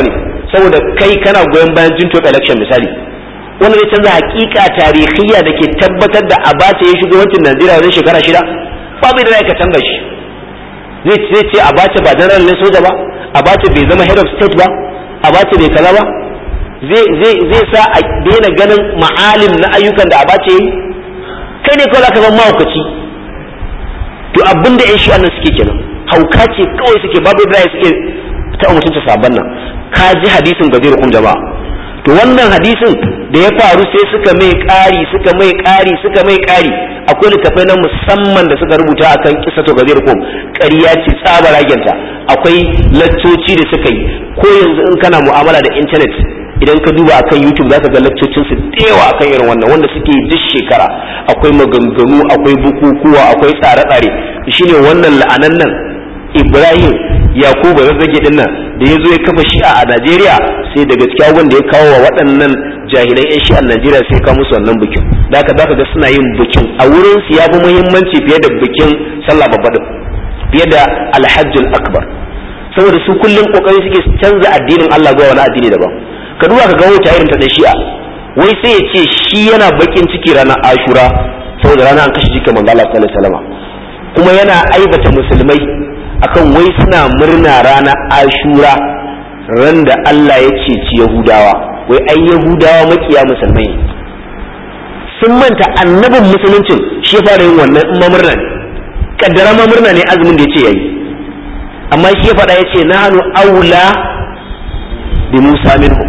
saboda kai kana goyon bayan jinto election misali wanda zai canza hakika tarihiyya da ke tabbatar da abace ya shugabancin Najeriya wajen shekara shida babu da ka canza shi zai zai ce abace ba general ne soja ba abace bai zama head of state ba abace bai kaza ba zai zai zai sa a daina ganin ma'alim na ayyukan da abace yi kai ne kawai zaka zama mahaukaci to abin da 'yan shi'an nan suke kenan hauka ce kawai suke babu da suke ta mutunta sabon nan ka ji hadisin gajiyar kun jama'a to wannan hadisin da ya faru sai suka mai ƙari suka mai ƙari suka mai ƙari akwai littafai na musamman da suka rubuta akan kisa to gajiyar kun ƙarya ce tsaba ragenta akwai laccoci da suka yi ko yanzu in kana mu'amala da intanet idan ka duba akan YouTube zaka ga laccocin su dewa akan irin wannan wanda suke duk shekara akwai maganganu akwai bukukuwa akwai tsare-tsare shine wannan la'anan nan Ibrahim Yakubu zazzage din nan da ya zo ya kafa shi'a a Najeriya sai daga cikin wanda ya kawo wa waɗannan jahilan 'yan shi'an Najeriya sai ka musu wannan bikin da haka zaka ga suna yin bikin a wurin su ya fi muhimmanci fiye da bikin sallah babba din fiye da alhajjul akbar saboda su kullum kokari suke canza addinin Allah zuwa wani addini daban ka duba ka ga wuta irin ta da shi'a wai sai ya ce shi yana bakin ciki ranar ashura saboda ranar an kashe jikin manzo Allah sallallahu alaihi wasallam kuma yana aibata musulmai akan wai suna murna ranar ashura ran da Allah ya ceci yahudawa wai ai yahudawa makiya musulmai sun manta annabin musuluncin shi ya fara yin wannan in ma murna ne kaddara ma murna ne azumin da ya ce yayi amma shi ya faɗa ya ce nahnu aula bi musa minhum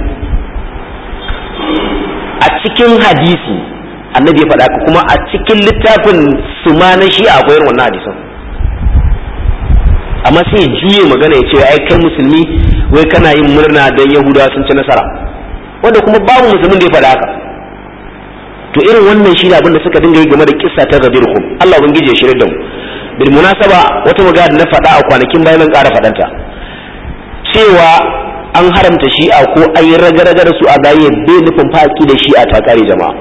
a cikin hadisi annabi ya faɗa kuma a cikin littafin su ma na shi akwai irin wannan hadisan amma sai juye magana ya ce ai kai musulmi wai kana yin murna don yahudawa sun ci nasara wanda kuma babu musulmin da ya faɗa haka to irin wannan shi ne abin da suka dinga yi game da kissa ta gadirhum Allah ubangiji ya shirya da mu bil munasaba wata magana na faɗa a kwanakin bayan ƙara faɗanta cewa an haramta shi'a ko an yi raga-raga da su a gaye bai nufin faƙi da shi'a ta kare jama'a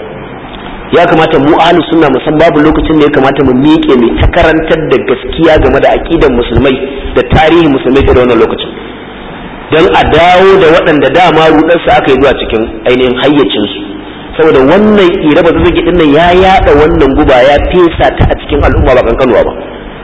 ya kamata mu ahlus sunna musan babu lokacin da ya kamata mu miƙe mai ta karantar da gaskiya game da aqidan musulmai da tarihin musulmai da wannan lokacin dan a dawo da waɗanda dama rudarsa aka yi zuwa cikin ainihin hayyacin su saboda wannan ira ba zazzage din nan ya yada wannan guba ya fesa ta a cikin al'umma ba kankanuwa ba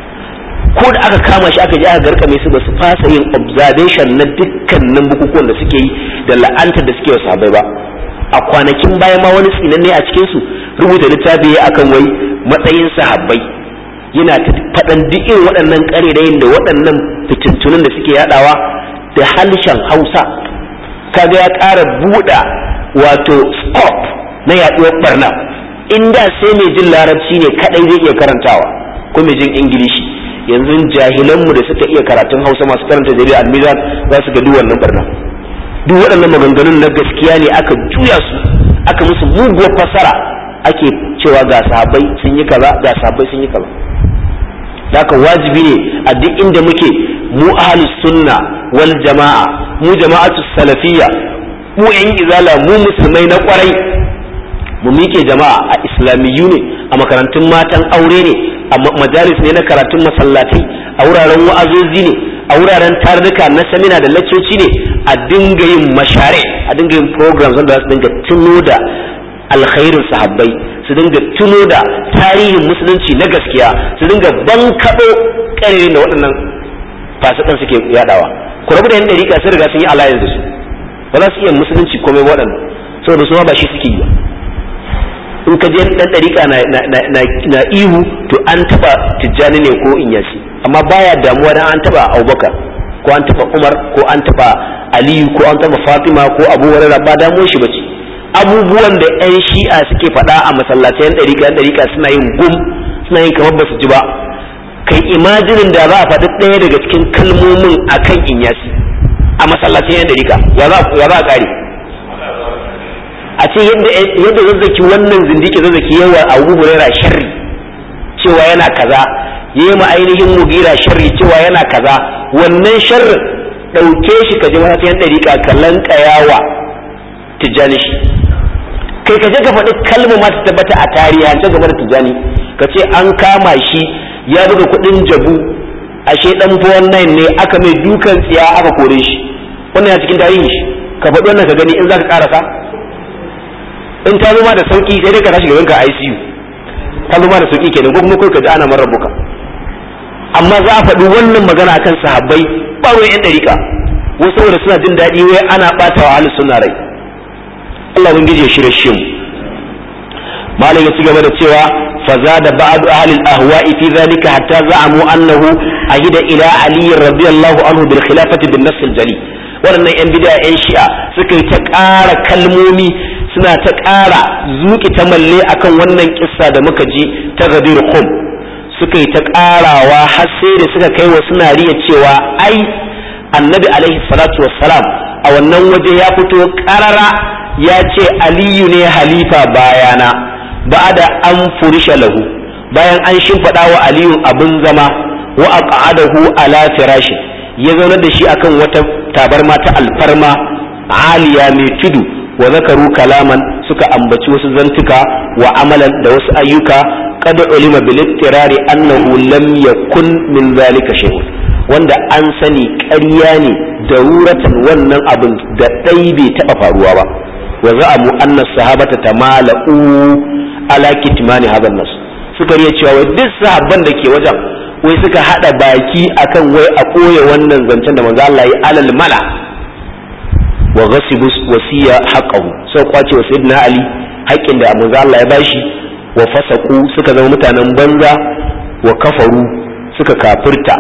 ko da aka kama shi aka je aka garkame su ba su fasa yin observation na dukkanin bukukuwan da suke yi da la'antar da suke wa sahabbai ba a kwanakin baya ma wani tsinanne a cikin su rubuta littafi ya akan wai matsayin sahabbai yana ta faɗan duk irin waɗannan ƙarerayin da waɗannan fitintunan da suke yadawa da halishan hausa kaga ya ƙara buɗa wato scope na yaɗuwar barna inda sai mai jin larabci ne kaɗai zai iya karantawa ko mai jin ingilishi yanzu jahilanmu da suka iya karatun hausa masu karanta jarida almizan za su ga duk wannan barna duk waɗannan maganganun na gaskiya ne aka juya su aka musu muguwar fasara ake cewa ga sahabbai sun yi kaza ga sahabbai sun yi kaza haka wajibi ne a duk inda muke mu ahlus sunna wal jama'a mu jama'atu salafiyya mu yan izala mu musulmai na kwarai mu mike jama'a a islamiyu ne a makarantun matan aure ne a majalis ne na karatun masallatai a wuraren wa'azozi ne a wuraren tarurruka na samina da laccoci ne a dinga yin mashare a dinga yin programs wanda za su dinga tuno da alkhairin sahabbai su dinga tuno da tarihin musulunci na gaskiya su dinga bankaɗo ƙarerin da waɗannan fasikan suke yadawa ku rabu da yan ɗariƙa sun riga sun yi alliance da su ba za su iya musulunci komai waɗannan saboda su ma ba shi suke yi ba in ka je dan dariƙa na ihu to an taba tijjani ne ko inyasi amma baya damuwa dan an taba abubakar ko an taba umar ko an taba aliyu ko an taba fatima ko abu hurairah ba damuwar shi bace abubuwan da yan shi'a suke faɗa a masallatai yan dariƙa yan dariƙa suna yin gum suna yin kamar basu ji ba kai imajinin da za a faɗi ɗaya daga cikin kalmomin akan inyasi a masallatai yan dariƙa ya za a ƙare a ce yadda zazzaki wannan zindiki zazzaki yawa a abu huraira sharri cewa yana kaza ya yi ainihin mugira sharri cewa yana kaza wannan sharrin ɗauke shi ka ji wata yan ɗariƙa ka lankayawa tijjani shi kai ka je ka faɗi kalma ma ta tabbata a tarihance game da tijjani ka ce an kama shi ya buga kuɗin jabu ashe ɗan 419 ne aka mai dukan tsiya aka kore shi wannan ya cikin tarihin shi ka faɗi wannan ka gani in za ka ƙarasa in ta zo ma da sauki sai dai ka tashi gaban ka ICU ta zo ma da sauki kenan ko kuma kai ka ji ana marar buka amma za a faɗi wannan magana akan sahabbai ba wai yan dariƙa wasu saboda suna jin daɗi wai ana ɓata wa ahlus sunna rai Allah ubangiji ya shirye shi mu malam ya ci gaba da cewa فزاد بعض أهل الأهواء في ذلك حتى زعموا أنه أهد إلى علي رضي الله عنه بالخلافة بالنص الجلي waɗannan 'yan bida 'yan shi'a suka yi ta ƙara kalmomi suna ta ƙara zuƙi ta malle akan wannan kissa da muka ji ta gadir khum suka yi ta ƙarawa har sai da suka kai wa suna riya cewa ai annabi alaihi salatu wassalam a wannan waje ya fito ƙarara ya ce aliyu ne halifa bayana ba'da an furisha lahu bayan an shimfiɗa wa aliyu abin zama wa aqadahu ala firashi ya zaunar da shi akan wata tabarma ta alfarma aliya mai tudu wa zakaru kalaman suka ambaci wasu zantuka wa amalan da wasu ayyuka kada ulima bil ittirari annahu lam yakun min zalika shay'un wanda an sani ƙarya ne daruratan wannan abin da ɗai bai taɓa faruwa ba wa za'amu anna sahabata tamala'u ala kitmani hadha nas suka riya cewa wai duk sahabban da ke wajen wai suka hada baki akan wai a koye wannan zancen da manzo Allah ya alal mala wa ghasibu wasiya haqqahu sai kwace wa sayyidina ali haƙƙin da manzo Allah ya bashi wa fasaku suka zama mutanen banza wa kafaru suka kafirta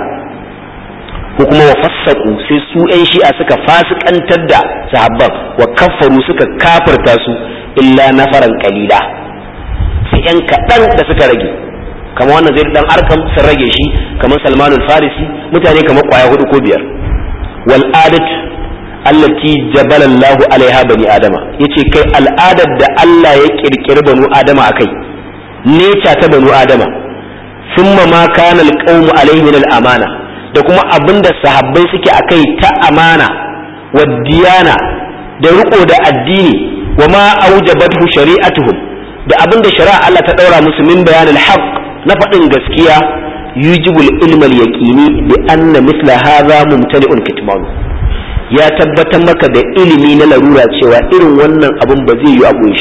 ko kuma wa fassaku sai su ƴan shi'a suka fasikantar da sahabban wa kafaru suka kafirta su illa nafaran qalila sai yan kaɗan da suka rage kamar wannan zai dan arkam sun rage shi kamar salmanul farisi mutane kamar kwaya hudu ko biyar wal adat allati jabala Allahu alaiha bani adama yace kai al'adar da Allah ya kirkiri banu adama akai neca ta banu adama thumma ma kana alqawmu alaihi min amana da kuma abinda sahabbai suke akai ta amana wa diyana da riko da addini wa ma aujabathu shari'atuhum da abin da shari'a Allah ta ɗaura musu min bayanin haq na faɗin gaskiya yujibul ilmal yaqini bi anna misla hadha mumtali'un kitman ya tabbatar maka da ilimi na larura cewa irin wannan abin ba zai yi a shi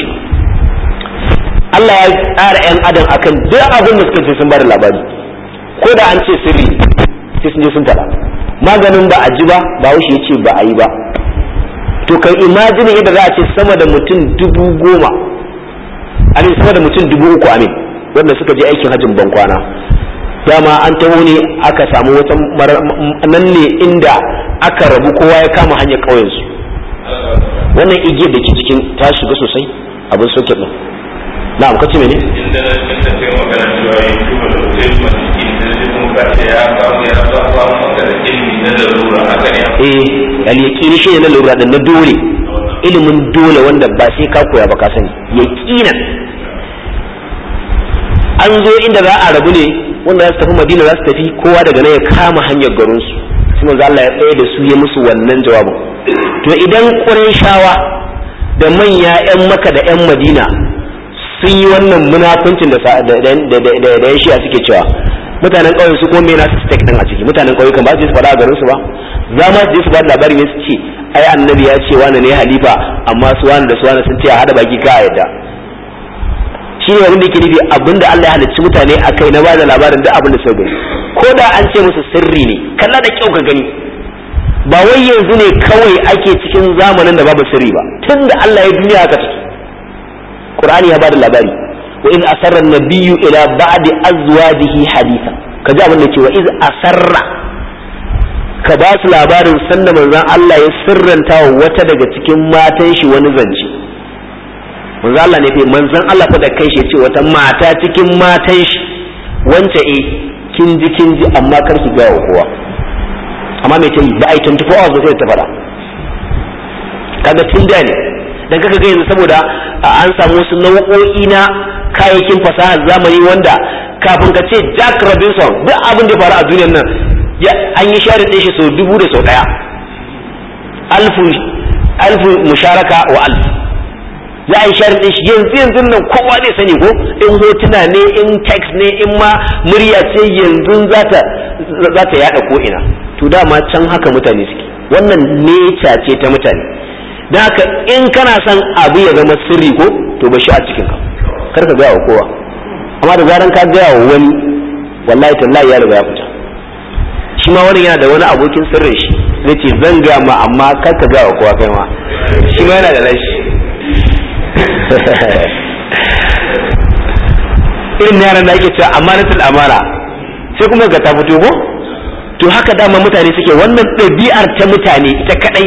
Allah ya tsara yan adam akan duk abin da suka ce sun bada labari ko da an ce sirri sai sun je sun faɗa maganin ba a ji ba ba wuce ya ce ba a yi ba to kai imajinin yadda za a ce sama da mutum dubu goma amin sama da mutum dubu uku amin wanda suka je aikin hajjin bankwana dama an taho ne aka samu wata nan ne inda aka rabu kowa ya kama hanyar ƙauyensu wannan igiyar da ke cikin ta shiga sosai abin soke ɗin na'am kace mene inda na cikin tafiyar magana cewa ya kuma da zai kuma cikin da zai kuma kace ya samu ya samu maka da ilimi na larura haka ne eh al-yaqini shi ne na lura da na dole ilimin dole wanda ba sai ka koya ba ka sani yaqinan an zo inda za a rabu ne wanda za su tafi madina za su tafi kowa daga nan ya kama hanyar garin su sai manzo Allah ya tsaye da su ya musu wannan jawabin to idan Qurayshawa da manya ƴan Makka da ƴan Madina sun yi wannan munafuncin da da da da shi'a suke cewa mutanen ƙauye su kuma me na su stake din a ciki mutanen ƙauye kan ba su je su faɗa a garin su ba za ma su je su ba da labari ne su ce ai annabi ya ce wani ne halifa amma su wani da su wani sun ce a hada baki ka a yadda shi ne abin da yake nufi abinda Allah ya halicci mutane a kai na bada labarin duk abin da suka gani ko da an ce musu sirri ne kalla da kyau ka gani ba wai yanzu ne kawai ake cikin zamanin da babu sirri ba tun da Allah ya duniya haka take Qur'ani ya bada labari wa iz asarra nabiyyu ila ba'di azwajihi haditha kaji abin da ce wa iz asarra ka ba su labarin sanda manzon Allah ya sirranta wa wata daga cikin matan shi wani zance manzon Allah ne fa manzon Allah fa da kai shi ce wata mata cikin matan shi wance eh kin ji kin ji amma kar ki ga wa kowa amma me ta yi ba ai 24 hours ba sai ta fada kaga tun da ne dan kaga ga yanzu saboda an samu wasu nau'o'i na kayayyakin fasahar zamani wanda kafin ka ce Jack Robinson duk abin da ya faru a duniyar nan an yi share ɗin shi sau dubu da sau ɗaya alfu musharaka wa alf za a yi share ɗin shi yanzu yanzu nan kowa zai sani ko in hotuna ne in text ne in ma murya ce yanzu za ta yada ko ina to dama can haka mutane suke wannan neca ce ta mutane don haka in kana son abu ya zama sirri ko to ba shi a cikin ka kar ka gaya wa kowa amma da zaran ka gaya wa wani wallahi tallahi ya riga ya fita shi ma wani yana da wani abokin sirrin shi zai ce zan gaya ma amma kar ka gaya wa kowa kai ma shi ma yana da rashi irin yaran da ake cewa amanatul amana sai kuma ga ta fito ko to haka dama mutane suke wannan ɗabi'ar ta mutane ita kadai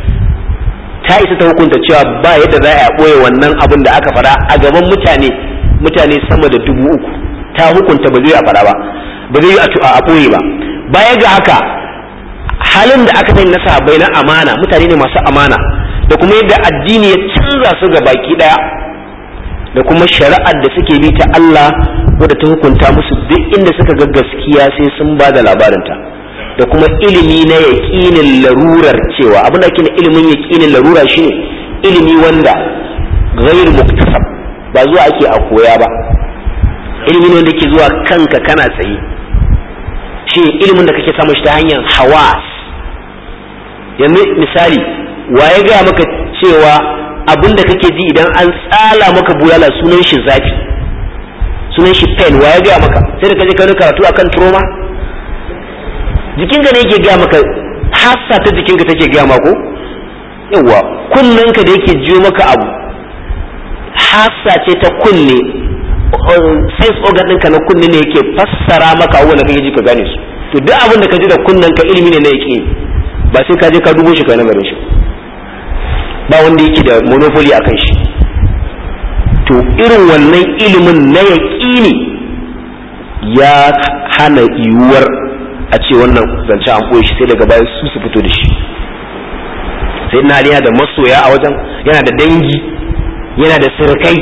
ta isa ta hukunta cewa ba yadda za a ɓoye wannan abin da aka fara a gaban mutane mutane sama da dubu uku ta hukunta ba zai a fara ba ba zai a ɓoye ba baya ga haka halin da aka sani na sahabbai na amana mutane ne masu amana da kuma yadda addini ya canza su ga baki daya da kuma shari'ar da suke bi ta Allah wadda ta hukunta musu duk inda suka ga gaskiya sai sun ba da labarinta da kuma ilimi na yaƙinin larurar cewa abin da ake ilimin yaƙinin larura shine ilimi wanda ghair muktasab ba zuwa ake a koya ba ilimi ne wanda ke zuwa kanka kana tsaye shi ilimin da kake samun shi ta hanyar hawas yanzu misali wa ya gaya maka cewa abin da kake ji idan an tsala maka bulala sunan shi zafi sunan shi pain wa ya gaya maka sai da kaje ka karatu akan trauma jikinka ne yake gaya maka hassa ta jikinka take gaya mako yawa kunnenka da yake jiyo maka abu hassa ce ta kunne sense organ ɗinka na kunne ne yake fassara maka abubuwan da kake ji ka gane su to duk abin da ka ji da kunnenka ilimi ne na yake ba sai ka je ka dubo shi ka nazarin shi ba wanda yake da monopoly akan shi to irin wannan ilimin na yaƙini ya hana yiwuwar a ce wannan zance an ɓoye shi sai daga baya su su fito da shi sai na yana da masoya a wajen yana da dangi yana da sirkai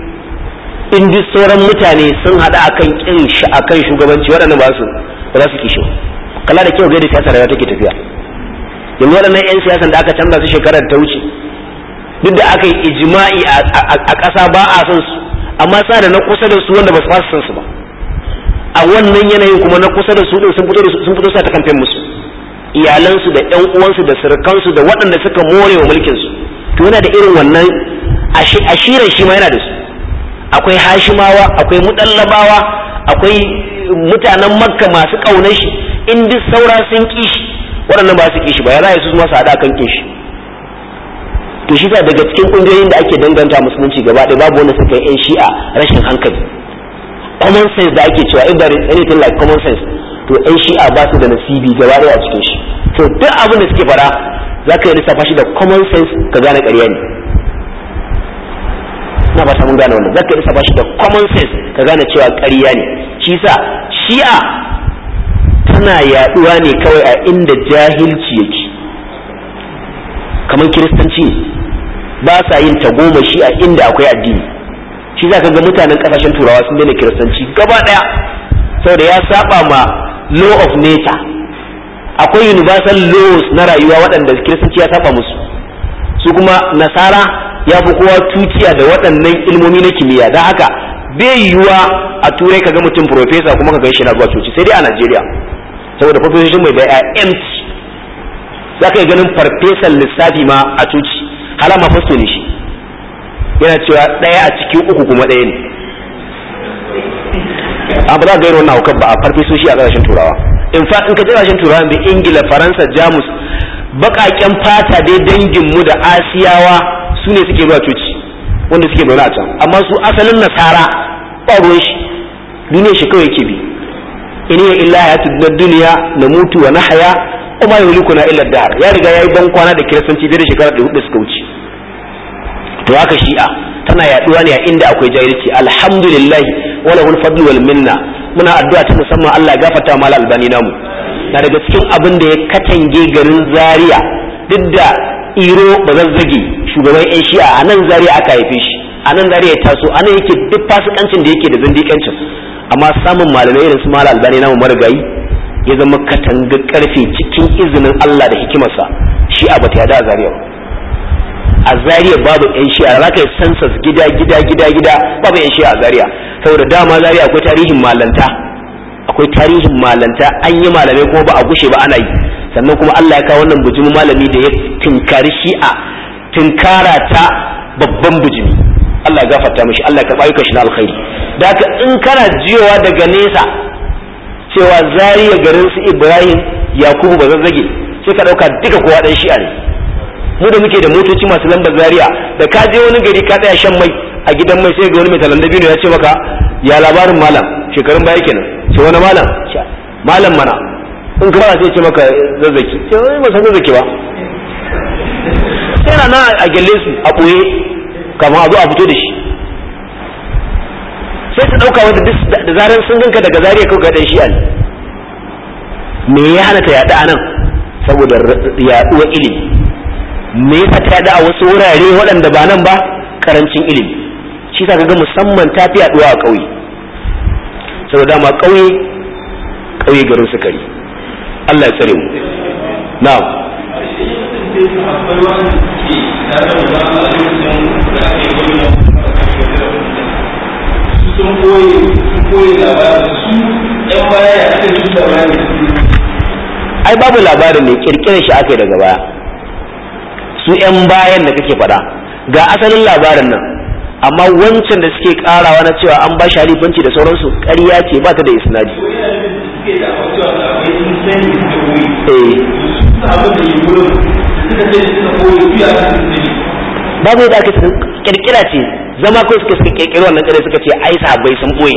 in duk sauran mutane sun haɗa akan kin shi akan shugabanci waɗannan ba su ba za su kishi kala da kyau ga da siyasa rayuwa take tafiya yanzu waɗannan 'yan siyasan da aka canza su shekarar ta wuce duk da aka yi ijma'i a ƙasa ba a son su amma sa da na kusa da su wanda ba su fasa son su ba a wannan yanayin kuma na kusa da su din sun fito sun fito sa ta kamfen musu iyalansu da ƴan uwansu da surukansu da waɗanda suka more wa mulkin su to yana da irin wannan ashirin shi ma yana da su akwai hashimawa akwai mudallabawa akwai mutanen makka masu ƙaunar shi in duk saura sun ƙi shi waɗannan ba su ƙi shi ba ya za su ma su haɗa kan ƙin shi to shi daga cikin ƙungiyoyin da ake danganta musulunci gaba ɗaya babu wanda suka yi 'yan shi'a rashin hankali common sense da ake cewa if there is anything like common sense to 'yan shi'a ba su da nasibi gaba ɗaya a cikin shi to duk abin da suke fara za ka yi lissafa shi da common sense ka gane ƙarya ne na ba mun gane wannan za ka yi lissafa shi da common sense ka gane cewa ƙarya ne shi sa shi'a tana yaɗuwa ne kawai a inda jahilci yake kamar kiristanci ba sa yin tagomashi a inda akwai addini shi za ka ga mutanen kasashen turawa sun daina kiristanci gaba daya saboda ya saba ma law of nature akwai universal laws na rayuwa waɗanda kiristanci ya saba musu su kuma nasara ya fi kowa tuciya da waɗannan ilmomi na kimiyya don haka bai yiwuwa a turai ka ga mutum profesa kuma ka gan shi na zuwa coci sai dai a najeriya saboda profession mai da empty za ka yi ganin farfesan lissafi ma a coci halama fasto ne shi yana cewa ɗaya a cikin uku kuma ɗaya ne a ba za ga yi wannan hukar ba a farfesoshi a ƙasashen turawa in fa in ka je ƙasashen turawa da ingila faransa jamus baƙaƙen fata dai danginmu da asiyawa su ne suke zuwa coci wanda suke zaune a can amma su asalin nasara ba ruwan shi duniyar shi kawai yake bi in hiya illa hayatu duniya na mutu wa nahaya kuma ya hulikuna illa dar ya riga yayi ban kwana da kiristanci da shekara da hudu suka wuce to haka shi'a tana yaduwa ne a inda akwai jahilci alhamdulillah wala hul fadlu wal minna muna addu'a ta musamman Allah ya gafarta mal albani namu na daga cikin abin da ya katange garin zaria duk da iro bazazzage shugaban yan shi'a a nan zaria aka haife shi a nan zaria ya taso a nan yake duk fasikancin da yake da zindikancin amma samun malamai irin su mal albani namu marigayi ya zama katanga karfe cikin izinin Allah da hikimarsa shi a bata yada a zariya a zariya babu yan shi'a za ka yi sansas gida gida gida gida babu yan shi'a a zariya saboda dama zariya akwai tarihin malanta akwai tarihin malanta an yi malamai kuma ba a gushe ba ana yi sannan kuma Allah ya kawo wannan bujumin malami da ya tinkari shi'a tinkara ta babban bujimi Allah ya gafarta mishi Allah ya karɓa ayyukan shi na alkhairi da haka in kana jiyowa daga nesa cewa zariya garin su Ibrahim Yakubu ba zazzage sai ka ɗauka duka kowa ɗan shi'a ne mu da muke da motoci masu lambar zaria da ka je wani gari ka tsaya shan mai a gidan mai sai ga wani mai talan dabino ya ce maka ya labarin malam shekarun baya kenan ce wani malam malam mana in ka fara sai ce maka zazzaki sai wani ba san zazzaki ba sai na nan a gyalle su a ɓoye kamar a zo a fito da shi sai su ɗauka wanda da zarar sun ganka daga zariya kawai ga ɗan shi'a ne me ya hana ta yaɗa a nan saboda yaɗuwar ilimi me yasa ta yaɗa a wasu wurare waɗanda ba nan ba karancin ilimi shi sa ga musamman ta fi yaɗuwa a ƙauye saboda dama ƙauye ƙauye garin sukari Allah ya tsare mu na'am sun koyi sun koyi labarin su yan baya ya aka su labarin ai babu labarin ne kirkirar shi aka yi daga baya su yan bayan da kake faɗa ga asalin labarin nan amma wancan da suke karawa na cewa an ba shi halifanci da sauransu ƙarya ce ba ta da isnadi suke da cewa akwai sun sani suka koyi eh su abin da yi wurin suka ce suka koyi su ya kan sani babu yadda aka kirkira ce zama ko suka suka kirkiri wannan ƙarya suka ce ai sahabbai sun boye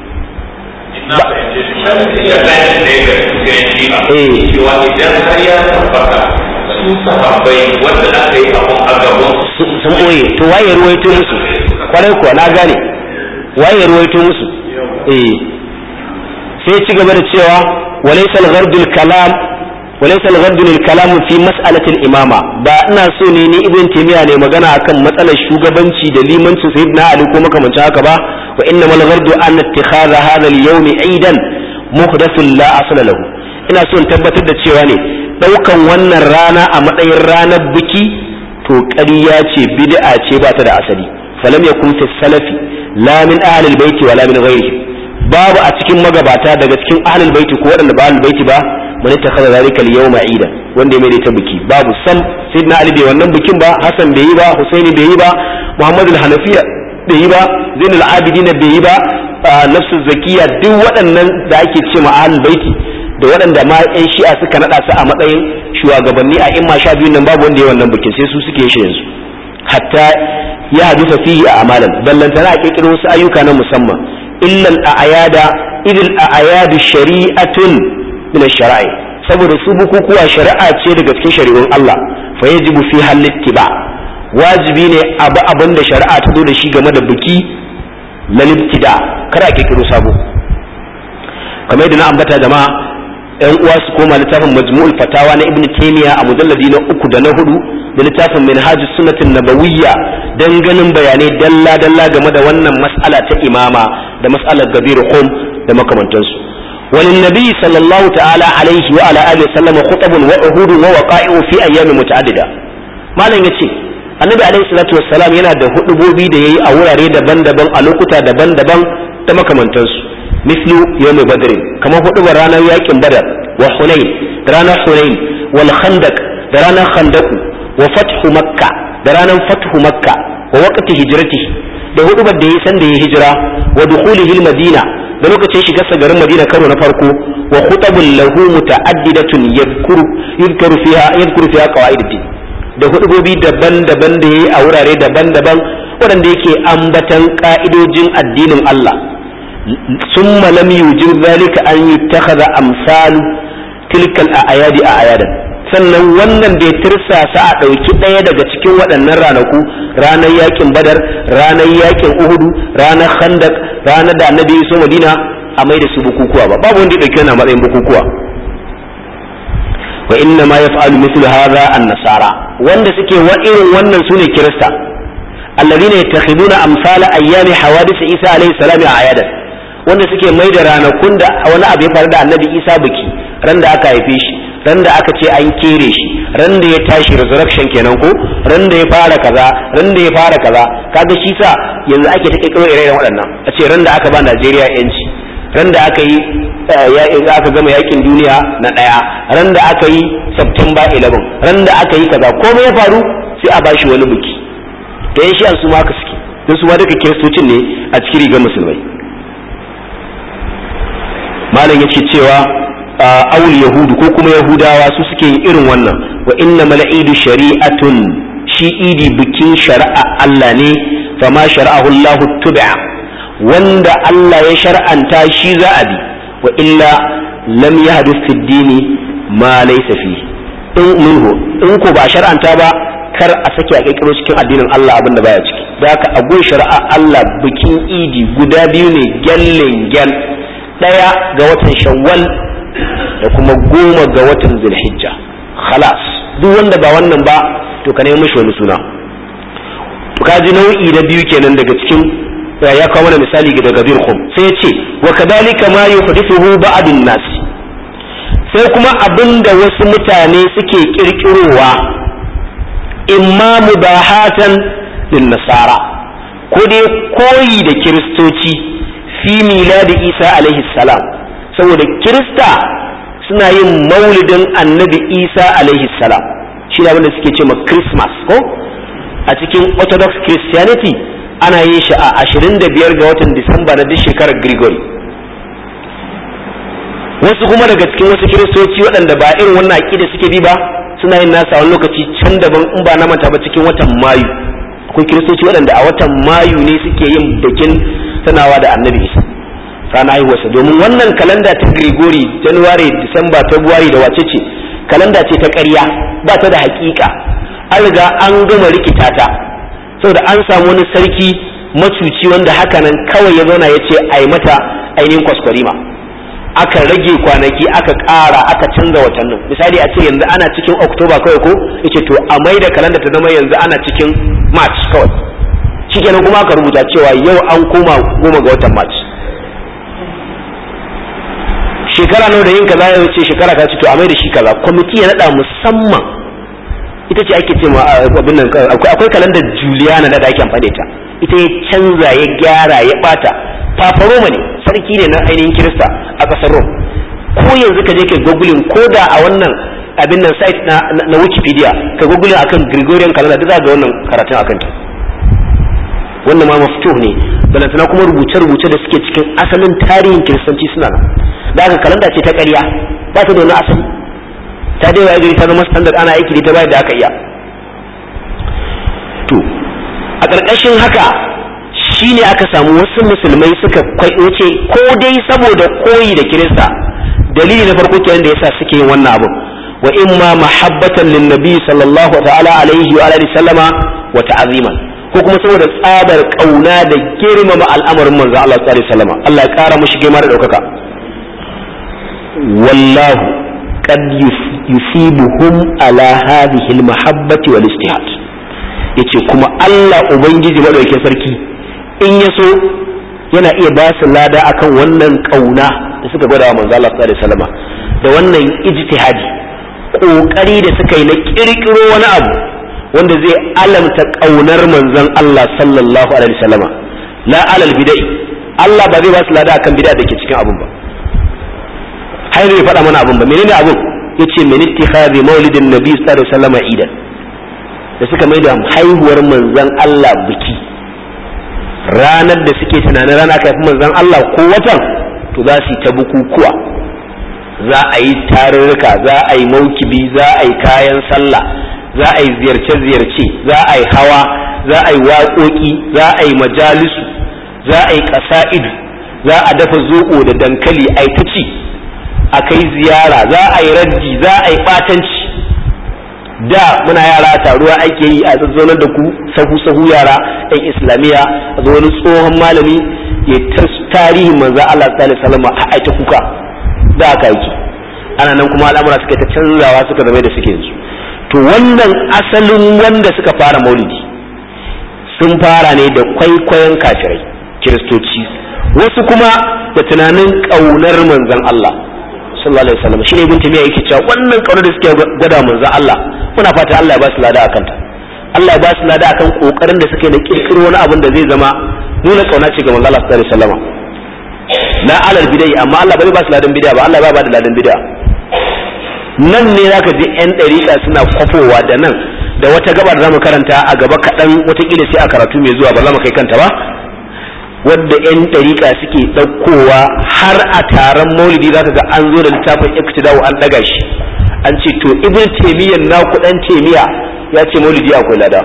na fahimce shi shi ya zai ne ga cikin shi'a Eh. cewa idan har ya tabbata su sahabbai wanda aka yi abun a gaban su su- sun boye to waye ruwaito musu kwarai kuwa na gane waye ruwaito musu eh sai ci gaba da cewa walaysa al-ghardul kalam walaysa al-ghardul kalam fi mas'alati al-imama ba ina so ne ni ibn taymiya ne magana akan matsalar shugabanci da limancin sayyidina ali ko makamancin haka ba wa innamal ghardu an ittikhadha hadha al-yawm aidan muhdathun la asla lahu ina so in tabbatar da cewa ne daukan wannan rana a matsayin ranar biki to ƙarya ce bid'a ce ba ta da asali falam yakun fi salafi la min ahli albayt wala min ghayrihim babu a cikin magabata daga cikin ahli albayt ko waɗanda ba ahli albayt ba man ittakhadha zalika al-yawma ida wanda ya mai ta biki babu sam sayyidina ali bai wannan bikin ba hasan bai yi ba husaini bai yi ba muhammad al-hanafiya bai yi ba zainul abidin bai yi ba ah, nafsu zakiya duk waɗannan da ake ce ma ahli albayt da waɗanda ma 'yan shi'a suka naɗa su a matsayin shugabanni a imma sha biyun nan babu wanda ya wannan bikin sai su suke shi yanzu hatta ya hadisa fihi a amalan ballantana a kirkiro wasu ayyuka na musamman illal a ayada idil a ayadu shari'atun min shara'i saboda su bukukuwa shari'a ce daga cikin shari'un Allah fa yajibu fi halittiba wajibi ne abu abin da shari'a ta zo da shi game da biki na libtida kada a kirkiro sabo kamar yadda na ambata jama'a yan uwa su koma littafin majmu'ul fatawa na ibnu taymiya a mujalladi na uku da na hudu da littafin minhajus sunnatin nabawiyya dan ganin bayanai dalla dalla game da wannan mas'ala ta imama da mas'alar gabir qum da makamantansu walin nabi sallallahu ta'ala alaihi wa ala alihi sallama khutabun wa uhudun wa waqa'i'u fi ayyamin muta'addida malam yace annabi alaihi salatu wassalam yana da hudubobi da yayi a wurare daban-daban a lokuta daban-daban da makamantansu mislu yawm badr kamar hudubar ranar yakin badar wa hunain da ranar hunain wal khandaq da ranar khandaq wa fathu makka da ranar fathu makka wa waqti hijratihi da hudubar da yayi san da yayi hijira wa dukhulihi madina da lokacin shigarsa garin madina karo na farko wa khutabul lahu muta'addidatun yadhkuru yadhkuru fiha yadhkuru fiha qawaiduddin da hudubobi daban-daban da yayi a wurare daban-daban waɗanda yake ambatan ka'idojin addinin Allah summa lam yujib zalika an yuttakhadha amsalu tilkal a'yadi a'yadan sannan wannan da ya tirsasa a ɗauki ɗaya daga cikin waɗannan ranaku ranar yakin badar ranar yakin uhudu ranar khandak ranar da annabi ya so madina a mai da su bukukuwa ba babu wanda ya ɗauki wannan matsayin bukukuwa wa inna ma yaf'alu mithlu hadha an-nasara wanda suke wa irin wannan sune kirista alladhina yattakhiduna amsala ayyami hawadith isa alayhi salam a'yadan wanda suke mai da ranakun da wani abu ya faru da annabi isa biki ran da aka haife shi ran da aka ce an kere shi ran da ya tashi resurrection kenan ko ran da ya fara kaza ran da ya fara kaza kaga shi sa yanzu ake ta kirkiro ire-iren waɗannan a ce ran da aka ba Najeriya yanci ran da aka yi aka gama yakin duniya na ɗaya ran da aka yi September 11 ran da aka yi kaza komai ya faru sai a bashi wani biki to yan shi su ma haka suke don su ma duka kiristocin ne a cikin rigar musulmai malam yake cewa awul yahudu ko kuma yahudawa su suke yin irin wannan wa inna mala'idu shari'atun shi idi bikin shari'a Allah ne fama shara'ahu Allah tubi'a wanda Allah ya shar'anta shi za a bi wa illa lam yahdith fi dini ma laysa fi in minhu in ko ba shar'anta ba kar a sake a kirkiro cikin addinin Allah abinda baya ciki da haka a gun shari'a Allah bikin idi guda biyu ne gyallen gyal daya ga watan shawwal da kuma goma ga watan zulhijja khalas duk wanda ba wannan ba to ka nemi mishi wani suna to kaji nau'i na biyu kenan daga cikin ya kawo mana misali daga dirhum sai ya ce wa kadhalika ma yuhdithuhu ba'dun nas sai kuma abinda wasu mutane suke kirkirowa imma mubahatan lin nasara ko dai koyi da kiristoci fi miladi isa alaihi salam saboda kirista suna yin maulidin annabi isa alaihi salam shi da wanda suke ce ma christmas ko a cikin orthodox christianity ana yin shi a 25 ga watan disamba na duk shekarar gregory wasu kuma daga cikin wasu kiristoci waɗanda ba irin wannan aƙida suke bi ba suna yin nasa wani lokaci can daban in ba na manta ba cikin watan mayu akwai kiristoci waɗanda a watan mayu ne suke yin bikin sanawa da annabi isa rana haihuwarsa domin wannan kalanda ta Grigori January Disamba February da wace ce kalanda ce ta ƙarya ba ta da haƙiƙa an riga an gama rikita ta saboda an samu wani sarki macuci wanda hakanan kawai ya zauna ya ce a yi mata ainihin kwaskwarima aka rage kwanaki aka ƙara aka canza watannin misali a ce yanzu ana cikin Oktoba kawai ko yace to a mai da kalanda ta zama yanzu ana cikin March kawai shikenan kuma aka rubuta cewa yau an koma goma ga watan March shekara nawa da yin kaza ya wuce shekara ka ce to a mai da shi kaza kwamiti ya nada musamman ita ce ake ce abin nan akwai kalandar Juliana da ake amfani ta ita ya canza ya gyara ya bata Papa Roma ne sarki ne na ainihin Kirista a ƙasar Rome ko yanzu ka je ka googling ko da a wannan abin nan site na, na, Wikipedia ka googling akan Gregorian calendar duk za ga wannan karatun akan ta wannan ma maftuh ne balantana kuma rubuce-rubuce da suke cikin asalin tarihin kiristanci suna nan da haka kalanda ce ta ƙarya ba ta da wani asali ta dai waye gari ta zama standard ana aiki da ta bayar da aka iya to a ƙarƙashin haka shi ne aka samu wasu musulmai suka wuce ko dai saboda koyi da kirista dalili na farko kenan da yasa suke yin wannan abu wa imma mahabbatan lin nabi sallallahu ta'ala alaihi wa alihi sallama wa ta'ziman ko kuma saboda tsabar kauna da girmama al'amarin manzo Allah sallallahu alaihi wasallam Allah ya kara mushi girma da daukaka wallahu qad yusibuhum ala hadhihi al-mahabbati wal istihad yace kuma Allah ubangiji madaukakin sarki in ya so yana iya ba su lada akan wannan kauna da suka gwada wa manzo Allah sallallahu alaihi wasallam da wannan ijtihadi kokari da suka yi na kirkiro wani abu wanda zai alamta kaunar manzon Allah sallallahu alaihi wasallam la alal bidai Allah ba zai ba su lada akan bid'a da ke cikin abun ba har bai faɗa mana abun ba menene abun yace min ittikhadhi maulidin nabi sallallahu alaihi wasallam idan da suka mai da haihuwar manzon Allah biki ranar da suke tunanin rana kafin manzon Allah ko watan to za su yi ta bukukuwa za a yi tarurruka za a yi maukibi za a yi kayan sallah za a yi ziyarce-ziyarce za a yi hawa za a yi waƙoƙi za a yi majalisu za a yi ƙasa'idu za a dafa zoɓo da dankali a yi ta ci a kai ziyara za a yi raddi za a yi ɓatanci da muna yara taruwa ake yi a zazzonar da ku sahu sahu yara ɗan islamiyya a zo wani tsohon malami ya ta tarihin manzan Allah sallallahu alaihi wasallam a aita kuka da aka yi ana nan kuma al'amura suka ta canzawa suka zama da suke yanzu to wannan asalin wanda suka fara maulidi sun fara ne da kwaikwayon kafirai kiristoci wasu kuma da tunanin ƙaunar manzan Allah sallallahu alaihi wasallam shine ibn tamiya yake cewa wannan kaunar da suke gwada manzo Allah muna fata Allah ya ba su lada akan ta Allah ya ba su lada akan kokarin da suke na kirkiro wani abin da zai zama nuna kauna ce ga manzo Allah sallallahu alaihi wasallam la alal bidai amma Allah bai ba su ladan bid'a ba Allah ba da ladan bid'a nan ne zaka ji yan dariƙa suna kwafowa da nan da wata gabar za mu karanta a gaba kaɗan watakila sai a karatu mai zuwa ba za mu kai kanta ba wadda 'yan ɗariƙa suke ɗaukowa har a taron maulidi za ka ga an zo da littafin iktidawu an ɗaga shi an ce to ibn taimiyyan na kuɗan taimiya ya ce maulidi akwai lada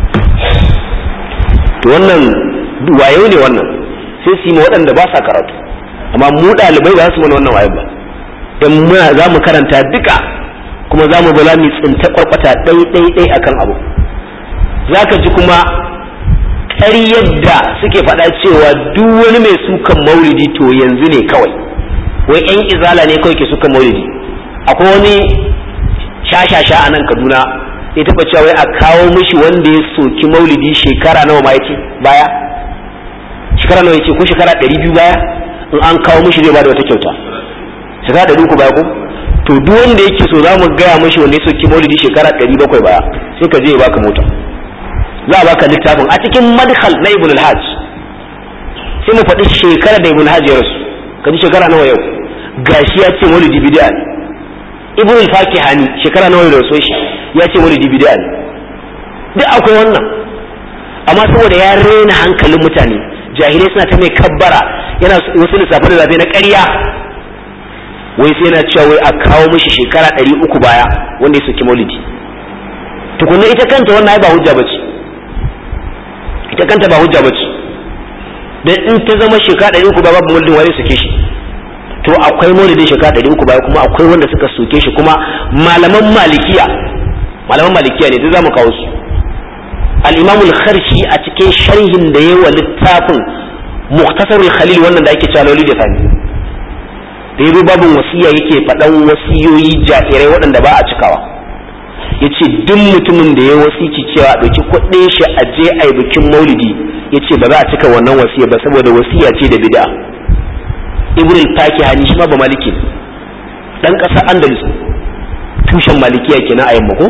to wannan wayo ne wannan sai su yi ma waɗanda ba sa karatu amma mu ɗalibai ba su mana wannan wayo ba in muna za mu karanta duka kuma za mu bala mu tsinta kwarkwata ɗai ɗai ɗai akan abu za ka ji kuma ƙaryar da suke faɗa cewa duk wani mai sukan maulidi to yanzu ne kawai wai yan izala ne kawai ke sukan maulidi akwai wani shashasha a nan kaduna ya taɓa cewa wai a kawo mishi wanda ya soki maulidi shekara nawa ma yace baya shekara nawa yace ko shekara ɗari biyu baya in an kawo mishi zai bada wata kyauta shekara ɗari uku baya ko to duk wanda yake so za mu gaya mishi wanda ya soki maulidi shekara ɗari bakwai baya sai ka je ya baka mota za a baka littafin a cikin madkhal na ibn al-hajj sai mu faɗi shekara da ibn al-hajj ya rasu ka ji shekara nawa yau gashi ya ce maulidi bid'a ne ibn al-fakihani shekara nawa ya rasu shi ya ce maulidi bid'a ne duk akwai wannan amma saboda ya rena hankalin mutane jahilai suna ta mai kabbara yana wasu lissafe da zabe na ƙarya wai sai yana cewa wai a kawo mishi shekara ɗari uku baya wanda ya soki maulidi tukunna ita kanta wannan ai ba hujja bace ita kanta ba hujja bace dan in ta zama shekara ɗari uku ba babu maulidin wani soke shi to akwai maulidin shekara ɗari uku baya kuma akwai wanda suka soke shi kuma malaman malikiya malaman malikiya ne duk zamu kawo su al-imam al-kharshi a cikin sharhin da yayi wa littafin mukhtasar al-khalil wannan da ake cewa lauli da fani da yayi babun wasiya yake faɗan wasiyoyi jairai waɗanda ba a cikawa yace duk mutumin da ya wasici cewa ɗauki kuɗin shi a je a yi bikin maulidi yace ba za a cika wannan wasiya ba saboda wasiya ce da bid'a ibn al-fakihani shi ma ba maliki dan ƙasar andalus tushen malikiya kenan a yamma ko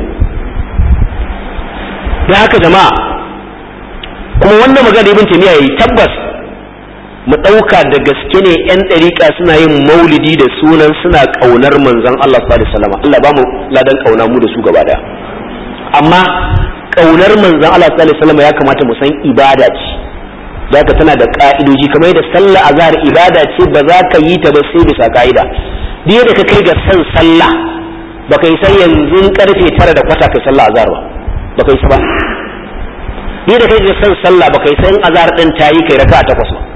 da haka jama'a kuma wannan magana ibn taymiya yayi tabbas mu ɗauka da gaske ne yan ɗariƙa suna yin maulidi da sunan suna ƙaunar manzon Allah sallallahu alaihi wasallam Allah ba mu ladan ƙauna mu da su gaba daya amma ƙaunar manzon Allah sallallahu alaihi wasallam ya kamata mu san ibada ce zaka tana da ka'idoji kamar yadda sallah azhar ibada ce ba za ka yi ta ba sai bisa ka'ida duk da ka kai ga san sallah baka yi san yanzu karfe tara da kwata kai sallah azhar ba baka yi ba ni da kai san sallah baka yi san azhar din tayi kai raka'a takwas ba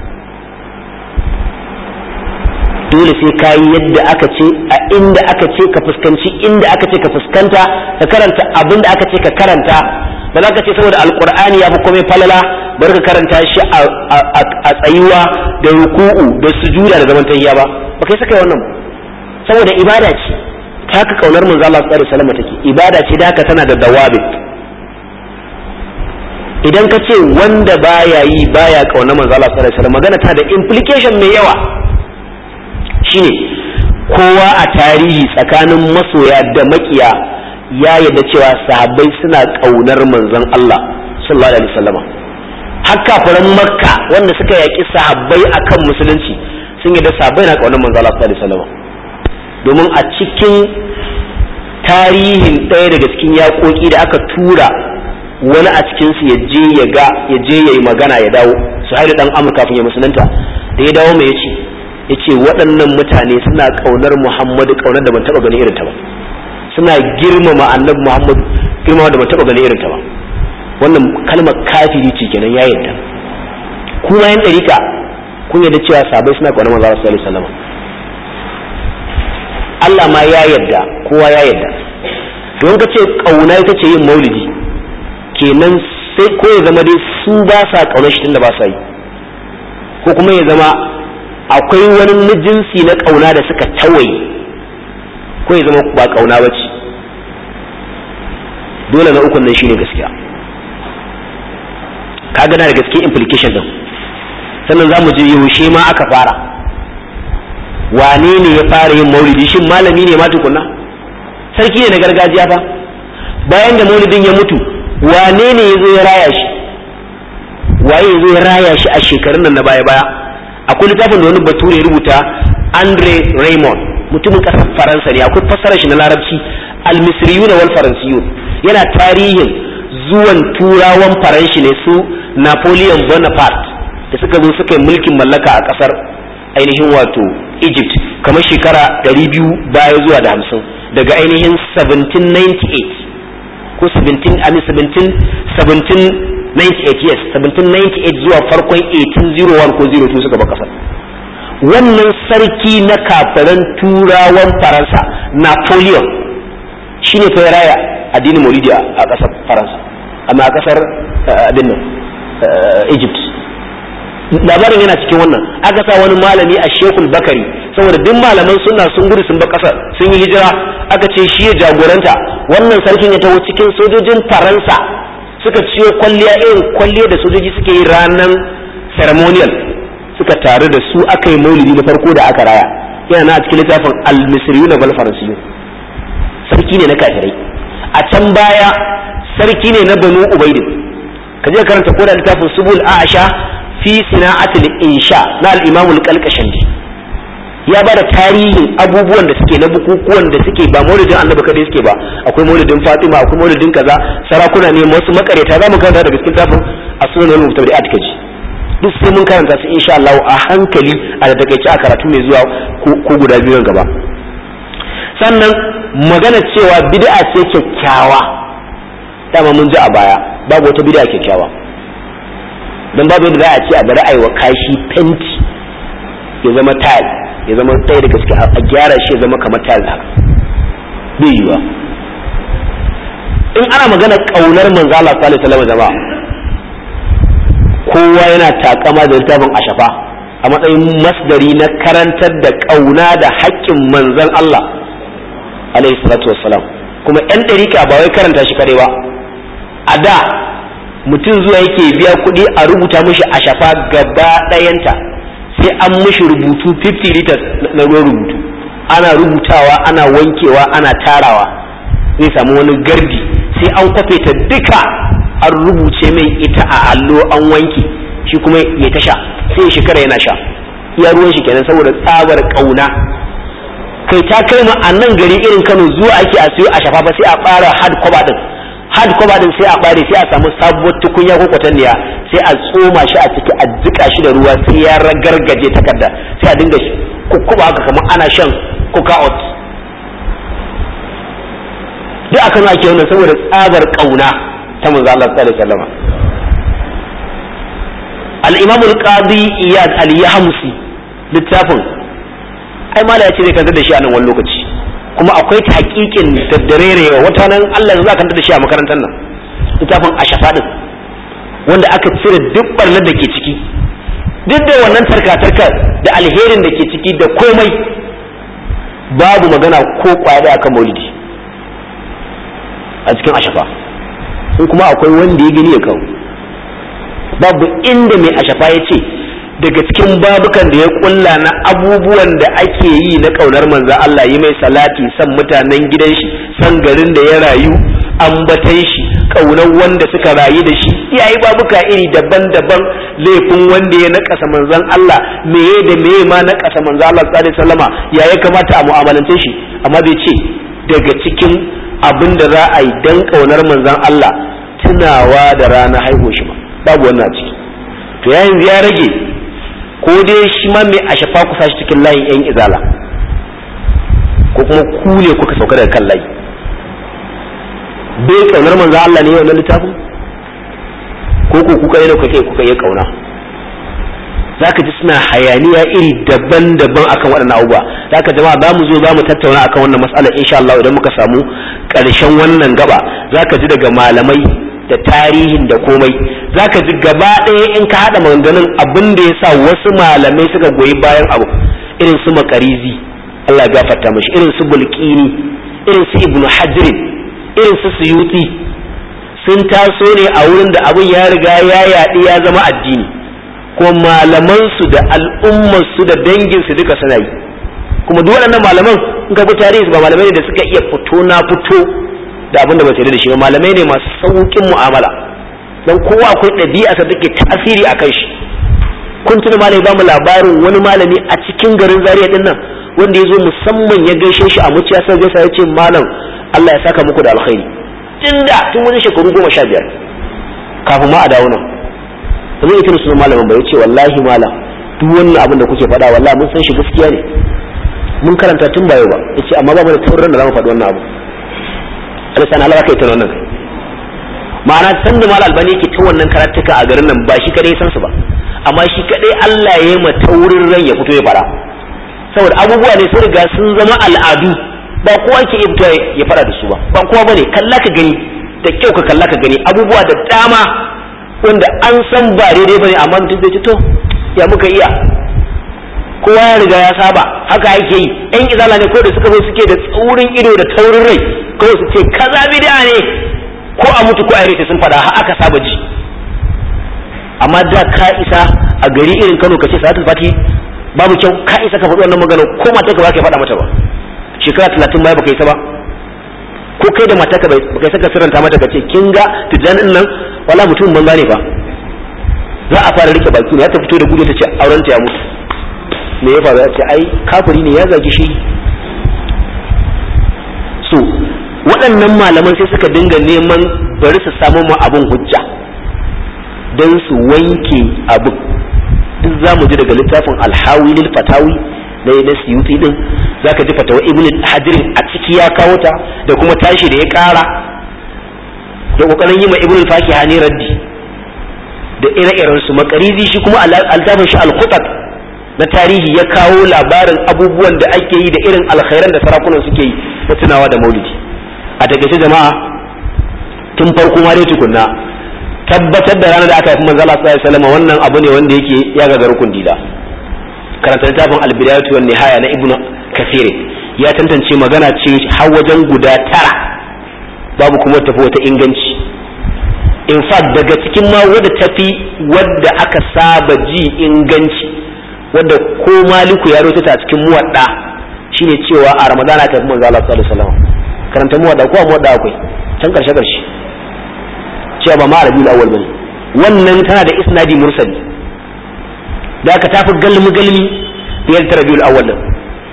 dole sai ka yi yadda aka ce a inda aka ce ka fuskanci inda aka ce ka fuskanta ka karanta abin da aka ce ka karanta ba za ka ce saboda alkur'ani ya fi komai falala bar ka karanta shi a tsayuwa da ruku'u da sujuda da zaman tayya ba ba kai saka wannan saboda ibada ce ta haka kaunar manzo Allah sallallahu alaihi wasallam take ibada ce da haka tana da dawabit idan ka ce wanda baya yi baya kaunar manzo Allah sallallahu alaihi wasallam magana ta da implication mai yawa shine kowa a tarihi tsakanin masoya da makiya ya yadda cewa sahabbai suna kaunar manzon Allah sallallahu alaihi wasallama har kafiran makka wanda suka yaki sahabbai akan musulunci sun yadda sahabbai na kaunar manzon Allah sallallahu alaihi wasallama domin a cikin tarihin ɗaya daga cikin yaƙoƙi da aka tura wani a cikinsu ya je ya ga ya je ya yi magana ya dawo su haidu ɗan amurka kafin ya musulunta da ya dawo mai ya ce ya ce waɗannan mutane suna ƙaunar muhammadu ƙaunar da ban taɓa gani irin ta ba suna girmama annabi muhammadu girmama da ban taɓa gani irin ta ba wannan kalmar kafiri ce kenan ya yarda kuma yan ɗarika kun yarda cewa sabai suna ƙaunar manzo sallallahu alaihi wasallam Allah ma ya yarda kowa ya yarda don ka ce ƙauna ita ce yin maulidi kenan sai ko ya zama dai su ba sa ƙaunar shi tunda ba sa yi ko kuma ya zama akwai wani jinsi na ƙauna da suka tawaye ko ya zama ba ƙauna ba ce dole na ukun nan shine gaskiya ka gana da gaske implication din sannan za mu je yaushe ma aka fara wane ne ya fara yin maulidi shin malami ne ma tukunna sarki ne na gargajiya fa bayan da maulidin ya mutu wane ne ya zo ya raya shi waye ya zo ya raya shi a shekarun nan na baya-baya akwai littafin da wani bature ya rubuta andre raymond mutumin kasar faransa ne akwai fassarar shi na larabci almisriyun wal faransiyun yana tarihin zuwan turawan faranshi ne su napoleon bonaparte da suka zo suka yi mulkin mallaka a ƙasar ainihin wato egypt kamar shekara 200 baya zuwa da hamsin daga ainihin 1798 ko 17 amin 1798 yes 1798 zuwa farkon 1801 ko 02 suka ba kasar wannan sarki na kafiran turawan faransa napoleon shine fa raya addinin maulidi a kasar faransa amma a kasar abin nan egypt labarin yana cikin wannan aka sa wani malami a shekul bakari saboda duk malaman suna sun gudu sun ba kasar sun yi hijira aka ce shi ya jagoranta wannan sarkin ya taho cikin sojojin faransa suka ciyo kwalliya irin kwalliya da sojoji suke yi ranar ceremonial suka taru da su aka yi maulidi na farko da aka raya yana na a cikin littafin al-misriyu na faransiyu sarki ne na kafirai a can baya sarki ne na banu ubaidin ka je karanta ko da littafin subul a'asha fi sina'atul insha na al-imam al-qalqashandi ya bada tarihin abubuwan da suke na bukukuwan da suke ba maulidin annabi kadai suke ba akwai maulidin fatima akwai maulidin kaza sarakuna ne wasu makareta za mu karanta daga cikin tafin as-sunan al-mutabi'at kaji duk sai mun karanta su insha Allah a hankali a da takeice a karatu mai zuwa ko guda biyu gaba sannan magana cewa bid'a ce kyakkyawa dama mun ji a baya babu wata bid'a kyakkyawa don babu yadda za a ce a bari aiwa kashi fenti ya zama tile ya zama ɗaya daga cikin a gyara shi ya zama kamar tile haka bai yiwa in ana magana ƙaunar manzo Allah sallallahu alaihi wasallam jama'a kowa yana takama da littafin ashafa a matsayin masdari na karantar da ƙauna da haƙƙin manzon Allah alaihi salatu wassalam kuma yan ɗarika ba wai karanta shi kare ba a da mutum zuwa yake biya kuɗi a rubuta mishi a shafa gaba ɗayanta sai an mishi rubutu 50 liters na ruwan rubutu ana rubutawa ana wankewa ana tarawa zai samu wani gardi sai an kwafe ta duka an rubuce mai ita a allo an wanke shi kuma ya ta sha sai shekara yana sha iya ruwan shi kenan saboda tsabar ƙauna kai ta kai ma a nan gari irin kano zuwa ake a siyo a shafa ba sai a ɓara hard cover din hard cover din sai a bare sai a samu sabuwar tukunya ko kwatanniya sai a tsoma shi a ciki a jika shi da ruwa sai ya ragargaje takarda sai a dinga kukkuba haka kamar ana shan coca out duk aka nuna ake wannan saboda tsabar kauna ta manzo Allah sallallahu alaihi wasallam al-imam al-qadi iyad al-yahmusi littafin ai mala ya ce zai kantar da shi a nan wani lokaci kuma akwai taƙiƙin daddarerewa wata nan Allah za ka da shi a makarantar nan littafin ashafa din wanda aka cire duk barnar da ke ciki duk da wannan tarka-tarkar da alherin da ke ciki da komai babu magana ko kwaya akan maulidi a cikin ashafa in kuma akwai wanda ya gani ya kawo babu inda mai ashafa ya ce daga cikin babukan da ya kulla na abubuwan da ake yi na kaunar manzan Allah yi mai salati san mutanen gidan shi san garin da ya rayu ambatan shi kaunar wanda suka rayu da shi yayi babuka iri daban-daban laifin wanda ya nakasa manzan Allah meye da meye ma nakasa manzan Allah sallallahu alaihi wasallama ya ya kamata a mu'amalance shi amma bai ce daga cikin abin da za a yi dan kaunar manzan Allah tunawa da rana haihuwa shi ma babu wannan a ciki to yayin ya rage ko dai shi ma mai a shafa ku sashi cikin layin yan izala ko kuma ku ne kuka sauka daga kan layi bai kaunar manzo Allah ne wannan littafin ko ko kuka yi kuka kuka yi kauna zaka ji suna hayaniya iri daban-daban akan waɗannan abubuwa zaka jama'a za mu zo za mu tattauna akan wannan mas'ala insha Allah idan muka samu ƙarshen wannan gaba zaka ji daga malamai da tarihin da komai zaka ji gaba ɗaya in ka haɗa maganganun abin da ya sa wasu malamai suka goyi bayan abu irin su makarizi Allah gafarta mashi irin su bulkini irin su ibnu hajrin irin su suyuti sun taso ne a wurin da abin ya riga ya yaɗi ya zama addini kuma malamansu da al'ummarsu da danginsu duka suna yi kuma duk waɗannan malaman in ka bi tarihi ba malamai ne da suka iya fito na fito da abin da ba sai da shi ba malamai ne masu sauƙin mu'amala don kowa akwai ɗabi'a sa take tasiri a kan shi kun tuna malami ba mu labarin wani malami a cikin garin Zaria din nan wanda ya zo musamman ya gaishe shi a muciya sai gaisa ya ce malam Allah ya saka muku da alkhairi tun da tun wani shekaru goma sha biyar kafin ma a dawo nan ba zai tuna sunan malamin ba ya ce wallahi malam duk wannan abin da kuke faɗa wallahi mun san shi gaskiya ne mun karanta tun ba yau ba ya ce amma ba mu da taurin da za mu faɗi wannan abu alisan Allah ka yi ta wannan ma'ana san da malam albani yake ta wannan karatuka a garin nan ba shi kadai san su ba amma shi kadai Allah ya yi ma taurin ran ya fito ya fara saboda abubuwa ne sun riga sun zama al'adu ba kowa ke ibta ya fara da su ba ba kowa bane kalla ka gani da kyau ka kalla ka gani abubuwa da dama wanda an san ba daidai bane amma mutum zai to ya muka iya kowa ya riga ya saba haka ake yi yan izala ne ko da suka zo suke da tsaurin ido da taurin rai kawai su ce kaza bid'a ne ko a mutu ko a rike sun fada har aka saba ji amma da ka isa a gari irin Kano ka ce salatul fati babu kyau ka isa ka faɗi wannan magana ko mata ka ba ka faɗa mata ba shekara talatin baya baka isa ba ko kai da mata ka bai baka saka sirranta mata ka ce kin ga tijjanin nan wala mutum banza ne ba za a fara rike baki ne ya ta fito da gudu ta ce auren ta ya mutu me ya faru ya ce ai kafiri ne ya zagi shi so waɗannan malaman sai suka dinga neman bari su samu ma abin hujja don su wanke abin duk za mu ji daga littafin alhawi lil fatawi na na siyuti din zaka ji fatawa ibn hajar a ciki ya kawo ta da kuma tashi da ya kara da kokarin yi ma ibn fakiha ne raddi da ire-iren su makarizi shi kuma altafin shi al-khutat na tarihi ya kawo labarin abubuwan da ake yi da irin alkhairan da sarakunan suke yi na tunawa da maulidi a takaice jama'a tun farko ma dai tukunna tabbatar da ranar da aka haifi manzo Allah sallallahu alaihi wasallam wannan abu ne wanda yake ya ga garkun dila karanta littafin al-bidayatu wan nihaya na ibnu kathir ya tantance magana ce har wajen guda tara babu kuma tafi wata inganci in fact daga cikin ma wadda tafi wadda aka saba ji inganci wadda ko maliku ya rota ta cikin muwadda shine cewa a ramadana ta fi manzo Allah sallallahu alaihi wasallam karanta muwadda ko muwadda akwai can karshe karshe cewa ba ma rabiul awwal bane wannan tana da isnadi mursali da aka tafi galmi galmi biyar ta rabiul awwal din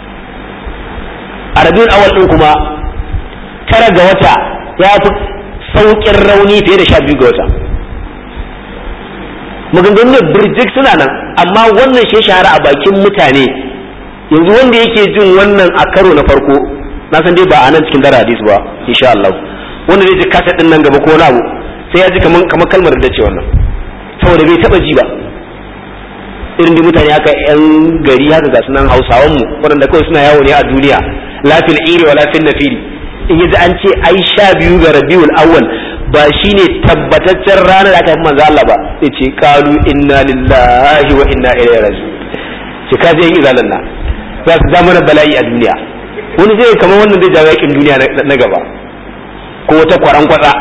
a rabiul awwal din kuma tara ga wata ya fi saukin rauni fiye da sha biyu ga wata maganganun da birjik suna nan amma wannan shi shahara a bakin mutane yanzu wanda yake jin wannan a karo na farko na san dai ba a nan cikin dara hadis ba insha Allah wanda zai ji kasa din nan gaba ko wani abu sai ya ji kaman kamar kalmar da ce wannan saboda bai taba ji ba irin da mutane haka yan gari haka ga sunan hausawan mu waɗanda kawai suna yawo ne a duniya lafil iri wa lafil nafiri in yaji an ce ai sha biyu ga rabiul awwal ba shine tabbataccen ranar da aka fi manzo Allah ba sai ce qalu inna lillahi wa inna ilaihi raji'un ce ka je izalan na za su zama na bala'i a duniya wani zai kamar wannan zai jawo yakin duniya na gaba ko wata kwaran kwatsa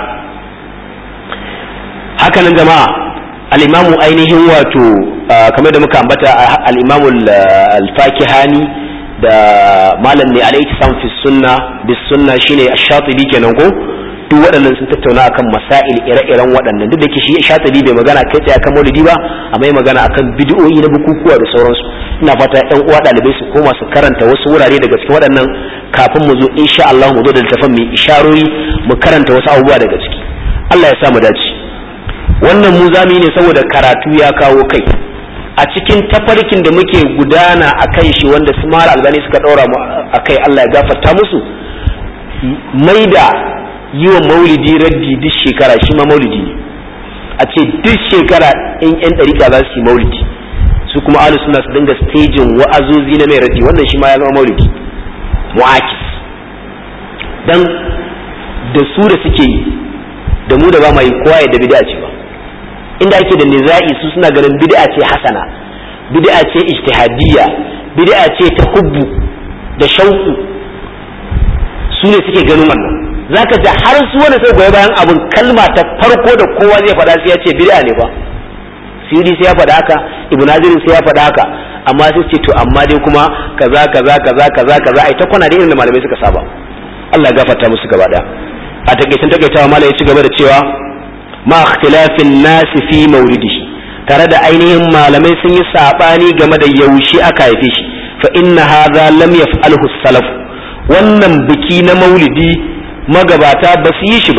haka nan jama'a al-imamu ainihin wato kamar da muka ambata al-imamu al-fakihani da malam ne alaihi sam fi sunna bis sunna shine ash-shatibi kenan ko duk waɗannan sun tattauna akan masail ire-iren waɗannan duk da ke shi shatibi bai magana kai tsaye akan maulidi ba amma ya magana akan bid'o'i na bukukuwa da sauransu ina fata ƴan uwa ɗalibai su koma su karanta wasu wurare daga cikin waɗannan kafin mu zo insha Allah mu zo da littafin mai isharori mu karanta wasu abubuwa daga ciki Allah ya sa mu dace wannan mu zami ne saboda karatu ya kawo kai a cikin tafarkin da muke gudana a kan shi wanda su mara albani suka ɗaura mu a kai Allah ya gafarta musu mai da yi wa maulidi raddi duk shekara shi ma maulidi ne a ce duk shekara in yan ɗarika za su yi maulidi su kuma alu suna su dinga stejin wa'azozi na mai raddi wannan shi ma ya zama maulidi mu'akis dan da su da suke yi da mu da ba ma yi kowa ya da bid'a ce ba inda ake da niza'i su suna ganin bid'a ce hasana bid'a ce ijtihadiyya bid'a ce ta hubbu da shauku su ne suke ganin wannan zaka ji har su wanda sai goyi bayan abun kalma ta farko da kowa zai faɗa sai ya ce bid'a ne ba siri sai ya faɗa haka ibn hazir sai ya faɗa haka amma sai ce to amma dai kuma kaza kaza kaza kaza kaza ai ta kwana da irin da malamai suka saba Allah ya gafarta musu gaba daya a takeicin takaitawa malai ya ci gaba da cewa ma ikhtilafin nasi fi maulidihi tare da ainihin malamai sun yi sabani game da yaushe aka haife shi fa inna hadha lam yaf'alhu salaf wannan biki na maulidi magabata ba su yi shi ba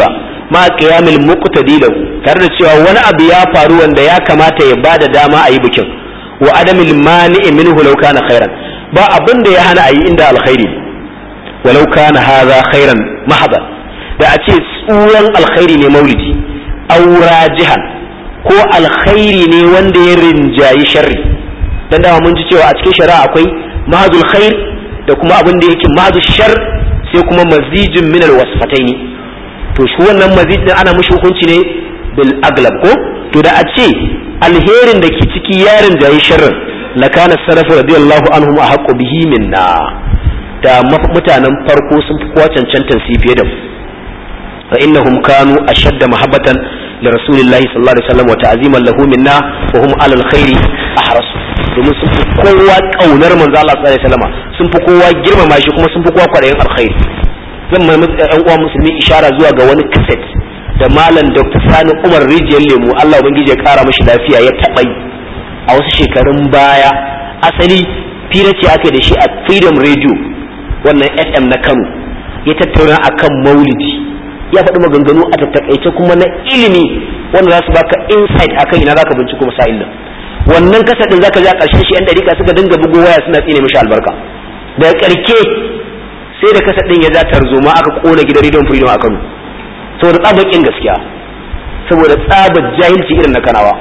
ma qiyamil muqtadi lahu tare da cewa wani abu ya faru wanda ya kamata ya bada dama a yi bikin wa adamil mani'i minhu law kana khairan ba abin da ya hana a yi inda alkhairi walau kana hadha khairan mahaba da a ce tsuran alkhairi ne maulidi aura jihan ko alkhairi ne wanda ya rinjayi sharri dan dama mun ji cewa a cikin shari'a akwai mahadul khair da kuma abin da yake mahadul shar sai kuma mazijin min alwasfataini to shi wannan mazid din ana mushi hukunci ne bil aglab ko to da a ce alherin da ke ciki yarin jayi sharrin lakana salafu radiyallahu anhum ahqqu bihi minna da mutanen farko sun fi kowa cancantar su fiye da mu fa innahum kanu ashadda mahabbatan li rasulillahi sallallahu alaihi wasallam wa ta'ziman lahu minna wa hum ala alkhairi ahrasu domin sun fi kowa kaunar manzo Allah sallallahu alaihi wasallam sun fi kowa girmama shi kuma sun fi kowa kwadayin alkhairi zan mai ɗan uwa musulmi ishara zuwa ga wani kaset da malam Dr. Sani Umar Rijiyar Lemu Allah ubangiji ya kara mashi lafiya ya taɓa yi a wasu shekarun baya asali fira ce aka da shi a Freedom Radio wannan FM na Kano ya tattauna akan maulidi ya faɗi maganganu a tattakaice kuma na ilimi wanda za su baka insight akan ina zaka binciko masail din wannan kasa din zaka ji a ƙarshen shi yan dariƙa suka dinga bugo waya suna tsine mishi albarka daga ƙarke sai da kasa din ya ja tarzoma aka kona gidan rediyon freedom a Kano saboda tsabakin gaskiya saboda tsabar jahilci irin na kanawa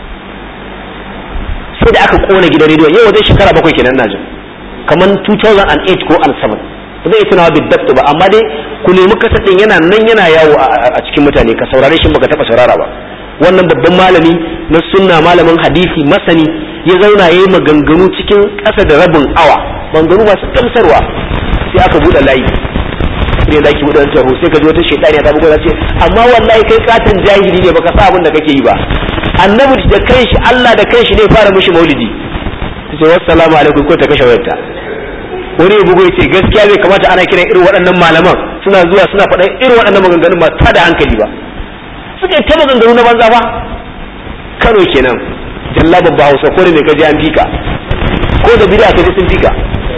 sai da aka kona gidan rediyon yau wajen shekara bakwai kenan na jin kamar 2008 ko 2007 ba zai tunawa bidabtu ba amma dai ku nemi kasa din yana nan yana yawo a cikin mutane ka saurare shi baka taba saurara ba wannan babban malami na sunna malamin hadisi masani ya zauna yayi maganganu cikin ƙasa da rabin awa maganganu masu gamsarwa sai aka buɗe layi ne da ki buɗe wancan ho sai ka ji wata shaitani ta bugu ce amma wallahi kai katon jahili ne baka sa abin da kake yi ba annabi da kanshi Allah da kanshi ne fara mishi maulidi sai wassalamu alaikum ko ta kashe wayarta wani ya bugu yace gaskiya bai kamata ana kiran irin waɗannan malaman suna zuwa suna faɗan irin waɗannan maganganun ba ta da hankali ba suka yi ta maganganu na banza ba Kano kenan jalla babba Hausa ko da me kaji an fika ko da bid'a kaji sun fika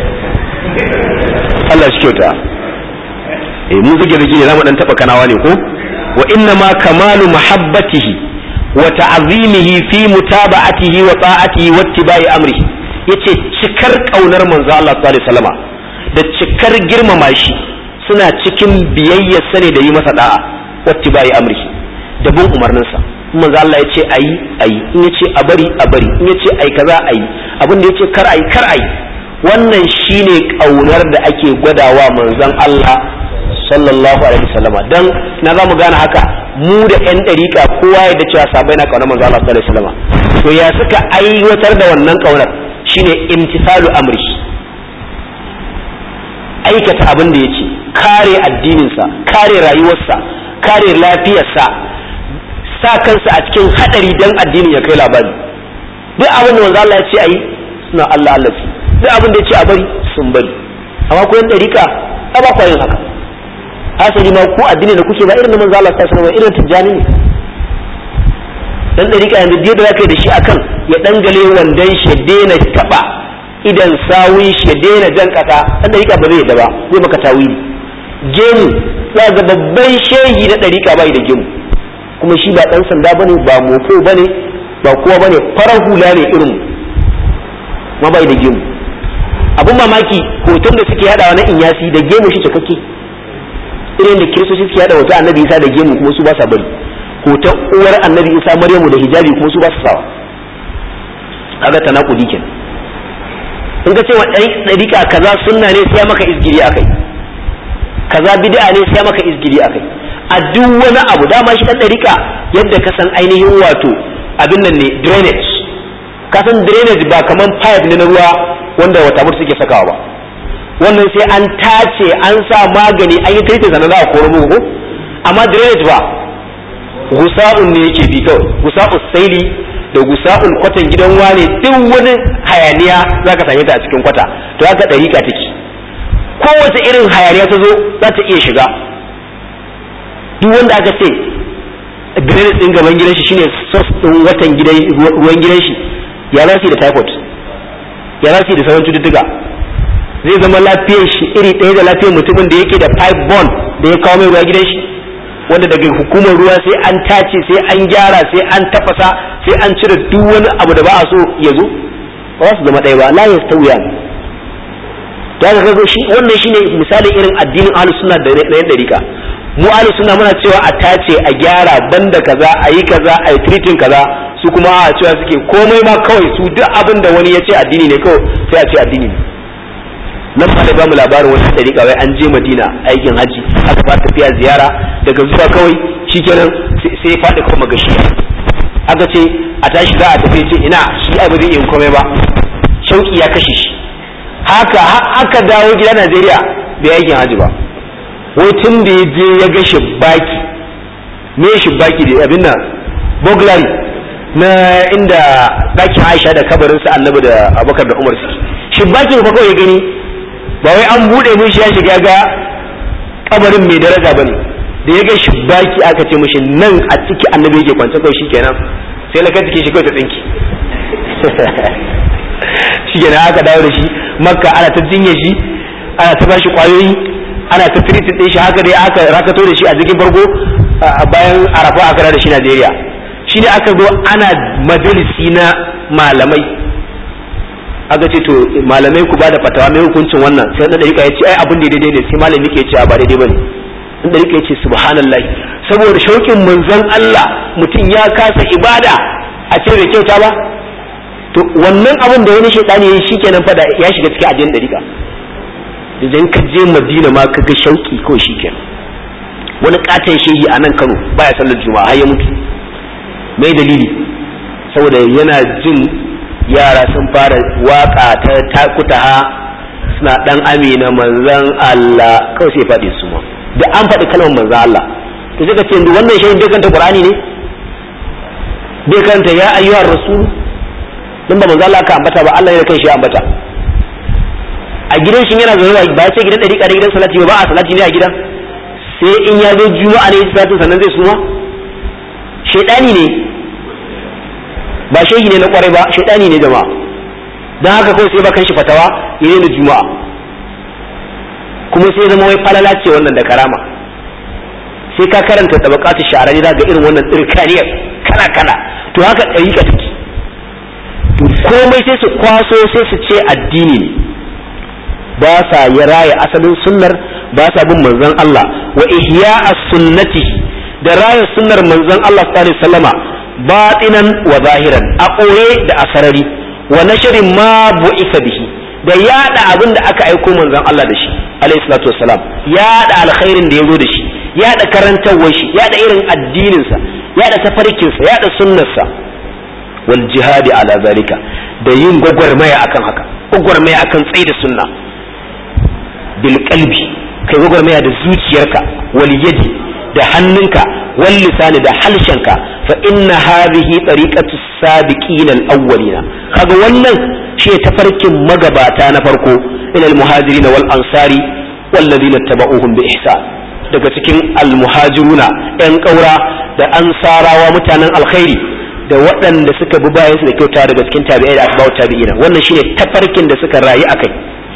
Allah shi kyauta eh mu zage zage ne zamu dan taba kanawa ne ko wa inna ma kamalu mahabbatihi wa ta'zimihi fi mutaba'atihi wa ta'atihi wa ittiba'i amrihi yace cikar kaunar manzo Allah sallallahu alaihi wasallama da cikar girmama shi suna cikin biyayya sane da yi masa da'a wa ittiba'i amrihi da bin umarninsa manzo Allah yace ayi ayi in yace a bari a bari in yace ayi kaza ayi abin da yace kar ayi kar ayi wannan shine kaunar da ake gwadawa manzon Allah sallallahu alaihi wasallam dan na zamu gane haka mu da yan dariƙa kowa ya da cewa sabai na kaunar manzon Allah sallallahu alaihi wasallam to ya suka aiwatar da wannan kaunar shine imtisalu amri aikata abin da yace kare addininsa kare rayuwarsa kare lafiyarsa sa kansa a cikin hadari dan addinin ya kai labari duk abin da manzo Allah ya ce ayi suna Allah Allah su duk abin da ya ce a bari sun bari amma ku yan dariƙa a ba yin haka asali ma ku addini da kuke ba irin manzo Allah sallallahu alaihi irin tijjani ne dan dariƙa yanzu da zaka yi da shi akan ya dangale wandan shi daina taba idan sawun shi daina jan kasa dan dariƙa ba zai yadda ba zai maka tawili gemu za ga babban shehi na dariƙa bai da gemu kuma shi ba dan sanda bane ba mofo bane ba kowa bane farar hula ne irin ma bai da gemu abun mamaki hoton da suke hadawa na inyasi da gemu shi cikakke irin da kiristoci suke hada hoton annabi isa da gemu kuma su ba sa bari hoton uwar annabi isa maryamu da hijabi kuma su ba su sawa kaga tanakudi kenan in ka ce wa ɗariƙa kaza sunna ne sai maka izgiri akai kaza bid'a ne sai maka izgiri akai a duk wani abu dama shi ɗan ɗariƙa yadda ka san ainihin wato abin nan ne drainage ka san drainage ba kaman pipe ne na ruwa wanda wata mutu suke sakawa ba wannan sai an tace an sa magani an yi taita sannan za a koro muku amma drainage ba gusa'un ne yake bi kawai gusa'un saili da gusa'un kwatan gidan wane duk wani hayaniya za ka same ta a cikin kwata to haka ɗariƙa take kowace irin hayaniya ta zo za ta iya shiga duk wanda aka ce drainage ɗin gaban gidan shi shine source ɗin watan ruwan gidan shi ya za da typhoid ya za da sauran cututtuka zai zama lafiyar shi iri ɗaya da lafiyar mutumin da yake da pipe bond da ya kawo mai ruwa gidan shi wanda daga hukumar ruwa sai an tace sai an gyara sai an tafasa sai an cire duk wani abu da ba a so ya zo ba za su zama ɗaya ba la yastawiya da ga kaga shi wannan shine misalin irin addinin ahlus sunna da na yan dariƙa mu ahlus sunna muna cewa a tace a gyara banda kaza a yi kaza a yi treating kaza su kuma a cewa suke komai ma kawai su duk abin da wani ya ce addini ne kawai sai a ce addini ne nan ba da ba mu labarin wata dariƙa wai an je madina aikin haji aka ba tafiya ziyara daga zuwa kawai shikenan sai faɗi kawai magashi aka ce a tashi za a tafi ce ina shi ai ba zai iya komai ba shauki ya kashe shi haka aka dawo gida Najeriya bai aikin haji ba wai tun da ya je ya ga shibbaki me shibbaki da abin nan burglary na inda ɗakin Aisha da kabarin sa Annabi da Abubakar da Umar suke shibbaki ba kawai ya gani ba wai an bude mun shi ya shiga ga kabarin mai daraja bane da ya ga shibbaki aka ce mishi nan a ciki Annabi yake kwance kawai shikenan sai na kai cikin shi kawai ta tsinki shikenan aka dawo da shi makka ana ta jinye shi ana ta bashi kwayoyi ana ta tiritin din shi haka dai aka rakato da shi a jikin farko bayan arafa aka da shi Najeriya shi ne aka zo ana majalisi na malamai aka ce to malamai ku bada fatawa mai hukuncin wannan sai na dariƙa ya ce ai abin da daidai ne sai malami ke ce ba daidai bane in dariƙa ya ce subhanallah saboda shauƙin manzon Allah mutum ya kasa ibada a ce bai kyauta ba to wannan abin da wani shaitani ya yi shikenan fa da ya shiga cikin ajin dariƙa idan ka je madina ma ka ga shauki kawai shikenan wani katon shehi a nan kano baya sallar juma'a har ya mutu mai dalili saboda yana jin yara sun fara waka ta takutaha suna dan amina manzan Allah kawai sai faɗi su ma da an faɗi kalmar manzan Allah to sai ka ce wannan shehin bai kanta Qur'ani ne bai kanta ya ayyuhar rasul din ba manzan Allah ka ambata ba Allah ne da kai shi ambata a gidan shi yana zaune ba ya ce gidan ɗariƙa da gidan salati ba a salati ne a gidan sai in ya zo juma'a ne salati sannan zai suma shaidani ne ba shehi ne na kwarai ba shaidani ne jama'a don haka kawai sai bakan shi fatawa ya da juma'a kuma sai zama wai falala ce wannan da karama sai ka karanta tabaqatu sha'rani za ga irin wannan tsirkaniyar kala kala to haka ɗariƙa take to komai sai su kwaso sai su ce addini ne ba sa ya raya asalin sunnar ba sa bin manzon Allah wa ihya sunnati da raya sunnar manzon Allah sallallahu alaihi wasallama batinan wa zahiran a koye da asarari wa nashrin ma bu'isa bihi da yada abin da aka aiko manzon Allah da shi alaihi salatu wassalam yada alkhairin da yazo da shi yada karantawar shi yada irin addinin sa yada tafarkin sa yada sunnar sa wal jihadi ala zalika da yin gwagwarmaya akan haka gwagwarmaya akan tsayi da sunna bil qalbi kai gwagwarmaya da zuciyarka wal yadi da hannunka wal lisani da halshenka fa inna hadhihi tariqatu sabiqin al awwalina kaga wannan shi tafarkin magabata na farko ila al muhajirin wal ansari wal ladina tabauhum bi ihsan daga cikin al muhajiruna yan kaura da ansarawa mutanen alkhairi da waɗanda suka bi bayan su da kyauta daga cikin tabi'ai da asba'u tabi'ina wannan shine tafarkin da suka rayu akai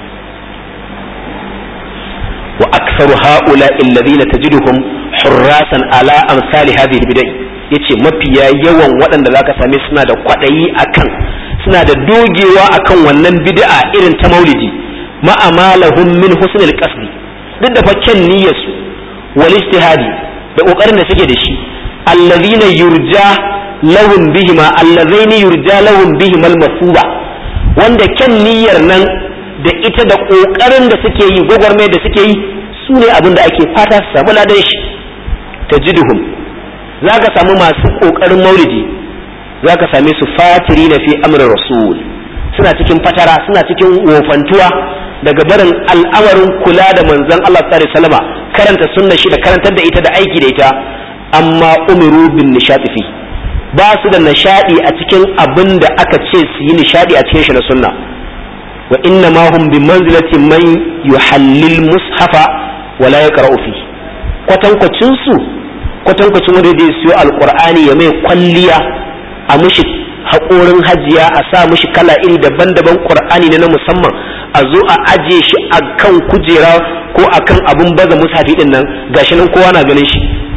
وأكثر هؤلاء الذين تجدهم حراسا على أمثال هذه البدع yace mafiya yawan waɗanda za ka same suna da kwaɗayi akan suna da dogewa akan wannan bid'a irin ta maulidi ma'amalahum min husnil qasdi duk da fakken niyyarsu wal ijtihadi da kokarin da suke da shi allazina yurja lahum bihima allazaini yurja lahum bihima al masuba wanda kyan niyyar nan da ita da ƙoƙarin da suke yi gwagwarmai da suke yi su ne abin da ake fata su samu ladan shi ta jiduhum za ka samu masu ƙoƙarin maulidi za ka same su fatiri na fi amrin rasul suna cikin fatara suna cikin wofantuwa daga barin al'amarin kula da manzon Allah sallallahu alaihi karanta sunna shi da karantar da ita da aiki da ita amma umiru bin nishadi fi ba su da nishadi a cikin abin da aka ce su yi nishadi a cikin shi na sunna wa inna ma hum bi manzilati man yuhallil mushafa wa la yaqra'u fi kwatankwacin su kwatankwacin wanda zai siyo alqur'ani ya mai kwalliya a mushi haƙorin hajiya a sa mushi kala iri daban-daban qur'ani ne na musamman a zo a aje shi a kan kujera ko a kan abun baza mushafi din nan gashi nan kowa na ganin shi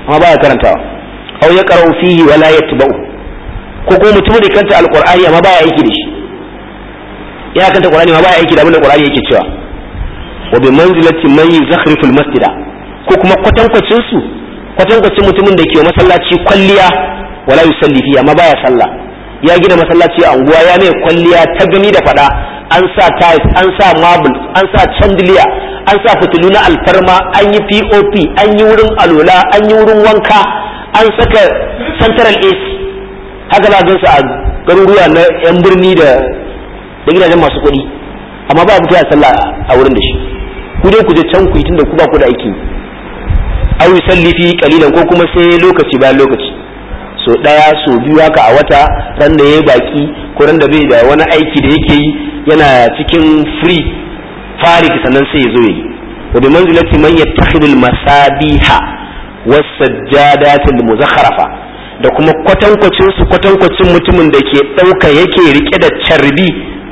amma baya karantawa aw ya qara'u fihi wa la yatba'u ko kuma mutum da kanta alqur'ani amma baya aiki da shi ya kanta qur'ani amma baya aiki da abin da qur'ani yake cewa wa bi manzilati man yuzakhrifu almasjida ko kuma kwatankwacin su kwatankwacin mutumin da ke masallaci kwalliya wala yusalli fihi amma baya sallah ya gina masallaci a unguwa ya mai kwalliya ta gani da fada an sa tiles an sa marble an sa chandelier an sa fitilu na alfarma an yi pop an yi wurin alola an yi wurin wanka an saka central ac haka za gansu a garuruwa na yan birni da da gidajen masu kuɗi amma ba mutu ya sallah a wurin da shi ku dai ku je can ku yi tunda ku ba ku da aiki aw yusalli fi qalilan ko kuma sai lokaci bayan lokaci so daya so biyu haka a wata ran da yayi baki ko ran da bai da wani aiki da yake yi yana cikin free farik sannan sai ya zo yi wa bi manzilati man yattakhidul masabiha was sajjadatil muzakharafa da kuma kwatankwacin su kwatankwacin mutumin da ke ɗauka yake rike da carbi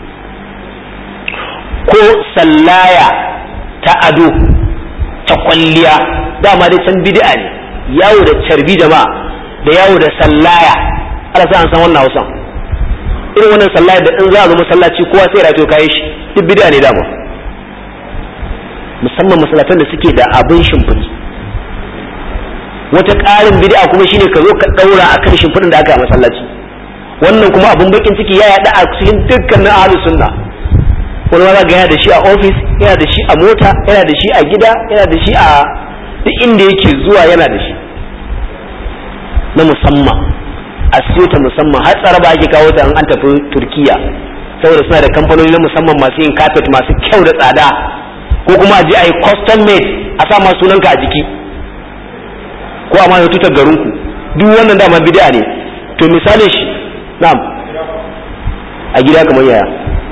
ko sallaya ta ado ta kwalliya dama dai can bid'a ne yawo da carbi jama'a da yawo da sallaya ala sa an san wannan hausan irin wannan sallaya da in za a zo masallaci kowa sai rato kayi shi duk bid'a ne dama musamman masallatan da suke da abin shimfiɗi wata ƙarin bid'a kuma shine ka zo ka ɗaura akan shimfiɗin da aka yi a masallaci wannan kuma abin bakin ciki ya yaɗa a cikin dukkanin ahlus sunna wani ma ga yana da shi a ofis yana da shi a mota yana da shi a gida yana da shi a duk inda yake zuwa yana da shi na musamman a siyo ta musamman har tsaraba ake kawo ta an tafi turkiya saboda suna da kamfanoni na musamman masu yin carpet masu kyau da tsada ko kuma a je a yi custom made a sa ma sunanka a jiki ko a ma ya tutar garinku duk wannan dama bid'a ne to misalin shi na'am a gida kamar yaya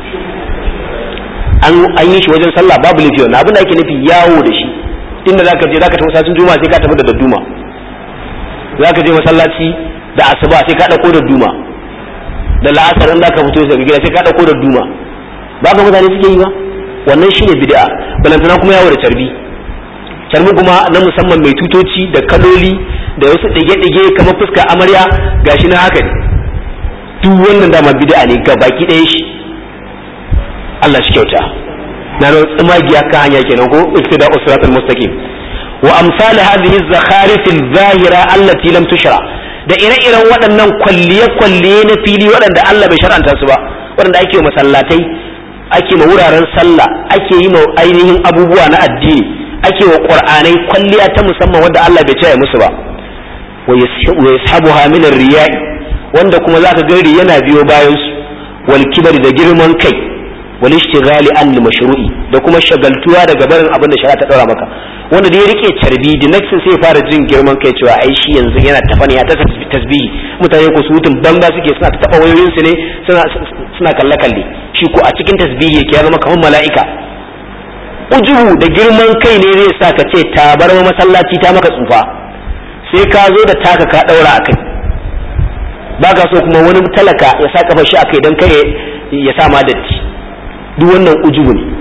an yi shi wajen sallah babu laifi wannan abin da ake nufi yawo da shi inda zaka je zaka tafi masallacin juma'a sai ka tafi da dadduma zaka je masallaci da asuba sai ka dauko dadduma da la'asar in zaka fito daga gida sai ka dauko dadduma ba ka mutane suke yi ba wannan shine bid'a balantana kuma yawo da carbi carbi kuma na musamman mai tutoci da kaloli da wasu ɗige-ɗige kamar fuska amarya gashi na haka ne duk wannan dama bid'a ne ga baki ɗaya shi Allah shi kyauta na nan tsumagiya kan hanya kenan ko iktida usratul mustaqim wa amsal hadhihi az-zakharif al-zahira allati lam tushra da ire-iren waɗannan kwalliye-kwalliye na fili waɗanda Allah bai shar'anta su ba waɗanda ake wa masallatai ake ma wuraren sallah ake yi ma ainihin abubuwa na addini ake wa qur'anai kwalliya ta musamman wanda Allah bai ce musu ba wa yashabuha min ar-riya'i wanda kuma zaka ga yana biyo bayan su wal kibari da girman kai wal ishtighali an mashru'i da kuma shagaltuwa daga barin abin da shari'a ta daura maka wanda da ya rike carbi da nexin sai fara jin girman kai cewa ai shi yanzu yana tafani ya ta tasbihi mutane ko su hutun banza suke suna ta taba wayoyin su ne suna suna kalle kalle shi ko a cikin tasbihi yake ya zama kamar mala'ika ujubu da girman kai ne zai sa ka ce tabar masallaci ta maka tsufa sai ka zo da taka ka daura akai baka so kuma wani talaka ya sa kafa shi akai dan kai ya sa ma datti duk wannan ujubu ne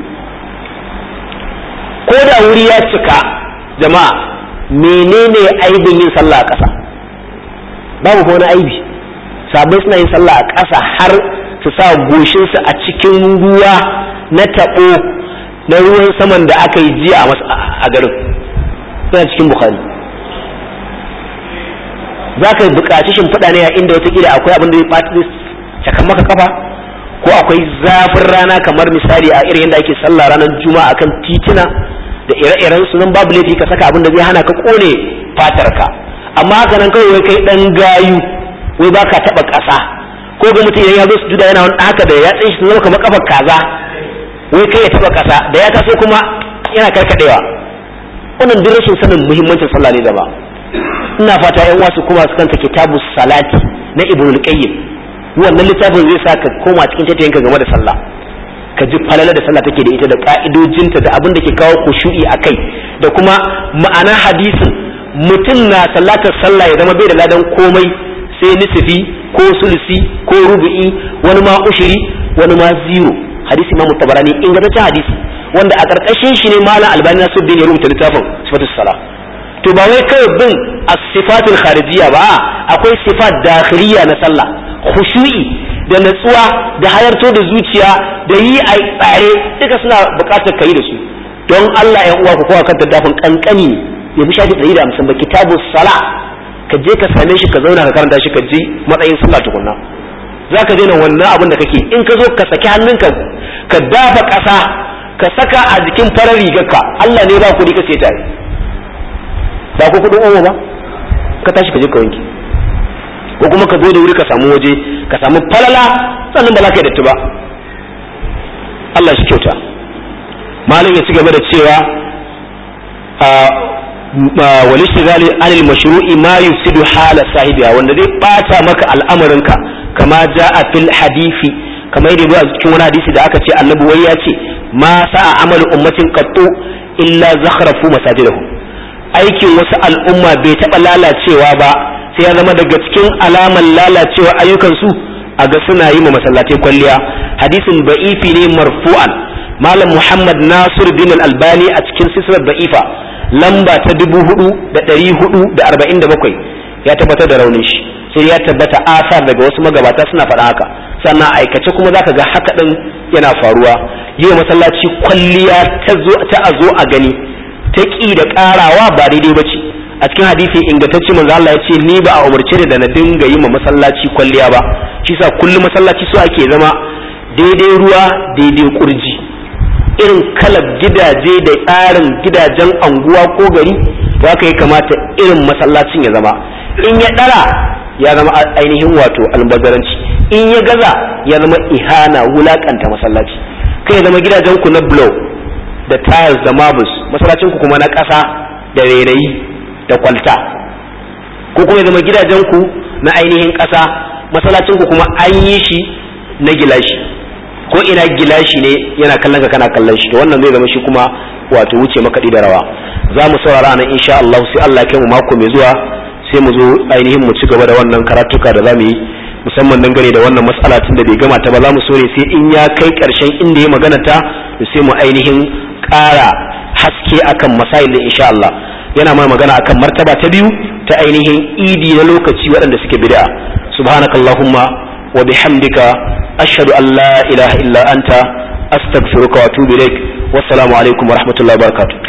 ko da wuri ya cika jama'a menene aibin yin sallah a ƙasa babu ko wani aibi sabai suna yin sallah a ƙasa har su sa goshinsu a cikin ruwa na taɓo na ruwan saman da aka yi jiya a garin suna cikin bukari za ka buƙaci shimfiɗa ne a inda watakila akwai abin da ya ɓata cakan maka kafa ko akwai zafin rana kamar misali a irin yadda ake sallah ranar juma'a akan titina da ire-iren su nan babu laifi ka saka abin da zai hana ka kone fatar ka amma haka nan kawai wai kai dan gayu wai baka taba ƙasa ko ga mutum ya zo su juda yana wani haka da ya tsaye shi zama kamar kafar kaza wai kai ya taba ƙasa da ya taso kuma yana karkadewa wannan duk rashin sanin muhimmancin sallah ne da ba ina fata yan wasu kuma su kanta kitabu salati na ibnul qayyim wannan littafin zai sa ka koma cikin tattayenka game da sallah ka ji falala da sallah take da ita da ka'idojinta da abin da ke kawo kushu'i a kai da kuma ma'ana hadisin mutum na sallatar sallah ya zama bai da ladan komai sai nisfi ko sulusi ko rubu'i wani ma ushiri wani ma zero hadisi ma mutabarani ingantaccen hadisi wanda a karkashin shi ne malam albani nasuddin ya rubuta littafin sifatus sala to ba wai kawai bin as-sifatul kharijiyya ba akwai sifat dakhiliya na sallah khushu'i da natsuwa da halarto da zuciya da yi a tsare duka suna buƙatar kai da su don Allah ya uwa ku kowa kan tattafin kankani ya bi shafi 150 ba kitabu sala ka je ka same shi ka zauna ka karanta shi ka ji matsayin sallah tukunna zaka daina wannan abin da kake in ka zo ka saki hannunka ka dafa ƙasa ka saka a jikin farar rigarka Allah ne ba kuɗi ka sai tare ba ku kuɗin omo ba ka tashi ka je ka wanke ko kuma ka zo da wuri ka samu waje ka samu falala sannan ba za ka yi datti ba Allah shi kyauta malam ya ci gaba da cewa wal ishtigali anil mashru'i ma yufsidu hala sahibiha wanda zai bata maka al'amarinka kama jaa fil hadisi kamar yadda a cikin wani hadisi da aka ce annabi wai ya ce ma sa'a amalu ummatin qattu illa zakhrafu masajidahum aikin wasu al'umma bai taɓa lalacewa ba sai ya zama daga cikin alaman lalacewa ayyukansu a ga suna yi ma masallatai kwalliya hadisin ba'ifi ne marfu'an malam muhammad nasir bin albani a cikin sisrar ba'ifa lamba ta dubu hudu da ɗari hudu da arba'in da bakwai ya tabbatar da raunin shi sai ya tabbata asar daga wasu magabata suna faɗa haka sannan aikace kuma zaka ga haka ɗin yana faruwa yi wa masallaci kwalliya ta a zo a gani ta ƙi da ƙarawa ba daidai ba ce a cikin hadisi ingantacce manzo Allah ya ce ni ba a umarce da na dinga yi ma masallaci kwalliya ba shi sa kullum masallaci so ake zama daidai ruwa daidai kurji irin kalar gidaje da tsarin gidajen anguwa ko gari to haka ya kamata irin masallacin ya zama in ya dara ya zama ainihin wato albazaranci in ya gaza ya zama ihana wulakanta masallaci kai ya zama gidajen ku na blow da tiles da marbles masallacin ku kuma na ƙasa da rairayi da kwalta ko kuma ya zama gidajen ku na ainihin ƙasa masallacin ku kuma an yi shi na gilashi ko ina gilashi ne yana kallon ka kana kallon shi to wannan zai zama shi kuma wato wuce makaɗi da rawa za mu saurara nan insha Allah sai Allah kai mu mako mai zuwa sai mu zo ainihin mu ci gaba da wannan karatuka da za mu yi musamman dangane da wannan mas'ala tun da bai gama ta ba za mu so ne sai in ya kai ƙarshen inda ya magana ta sai mu ainihin ƙara haske akan masail da insha Allah yana mai magana akan martaba ta biyu ta ainihin idi na lokaci waɗanda suke bid'a subhanakallahumma wa bihamdika ashhadu an la ilaha illa anta astaghfiruka wa atubu ilaik wassalamu alaikum wa rahmatullahi wa barakatuh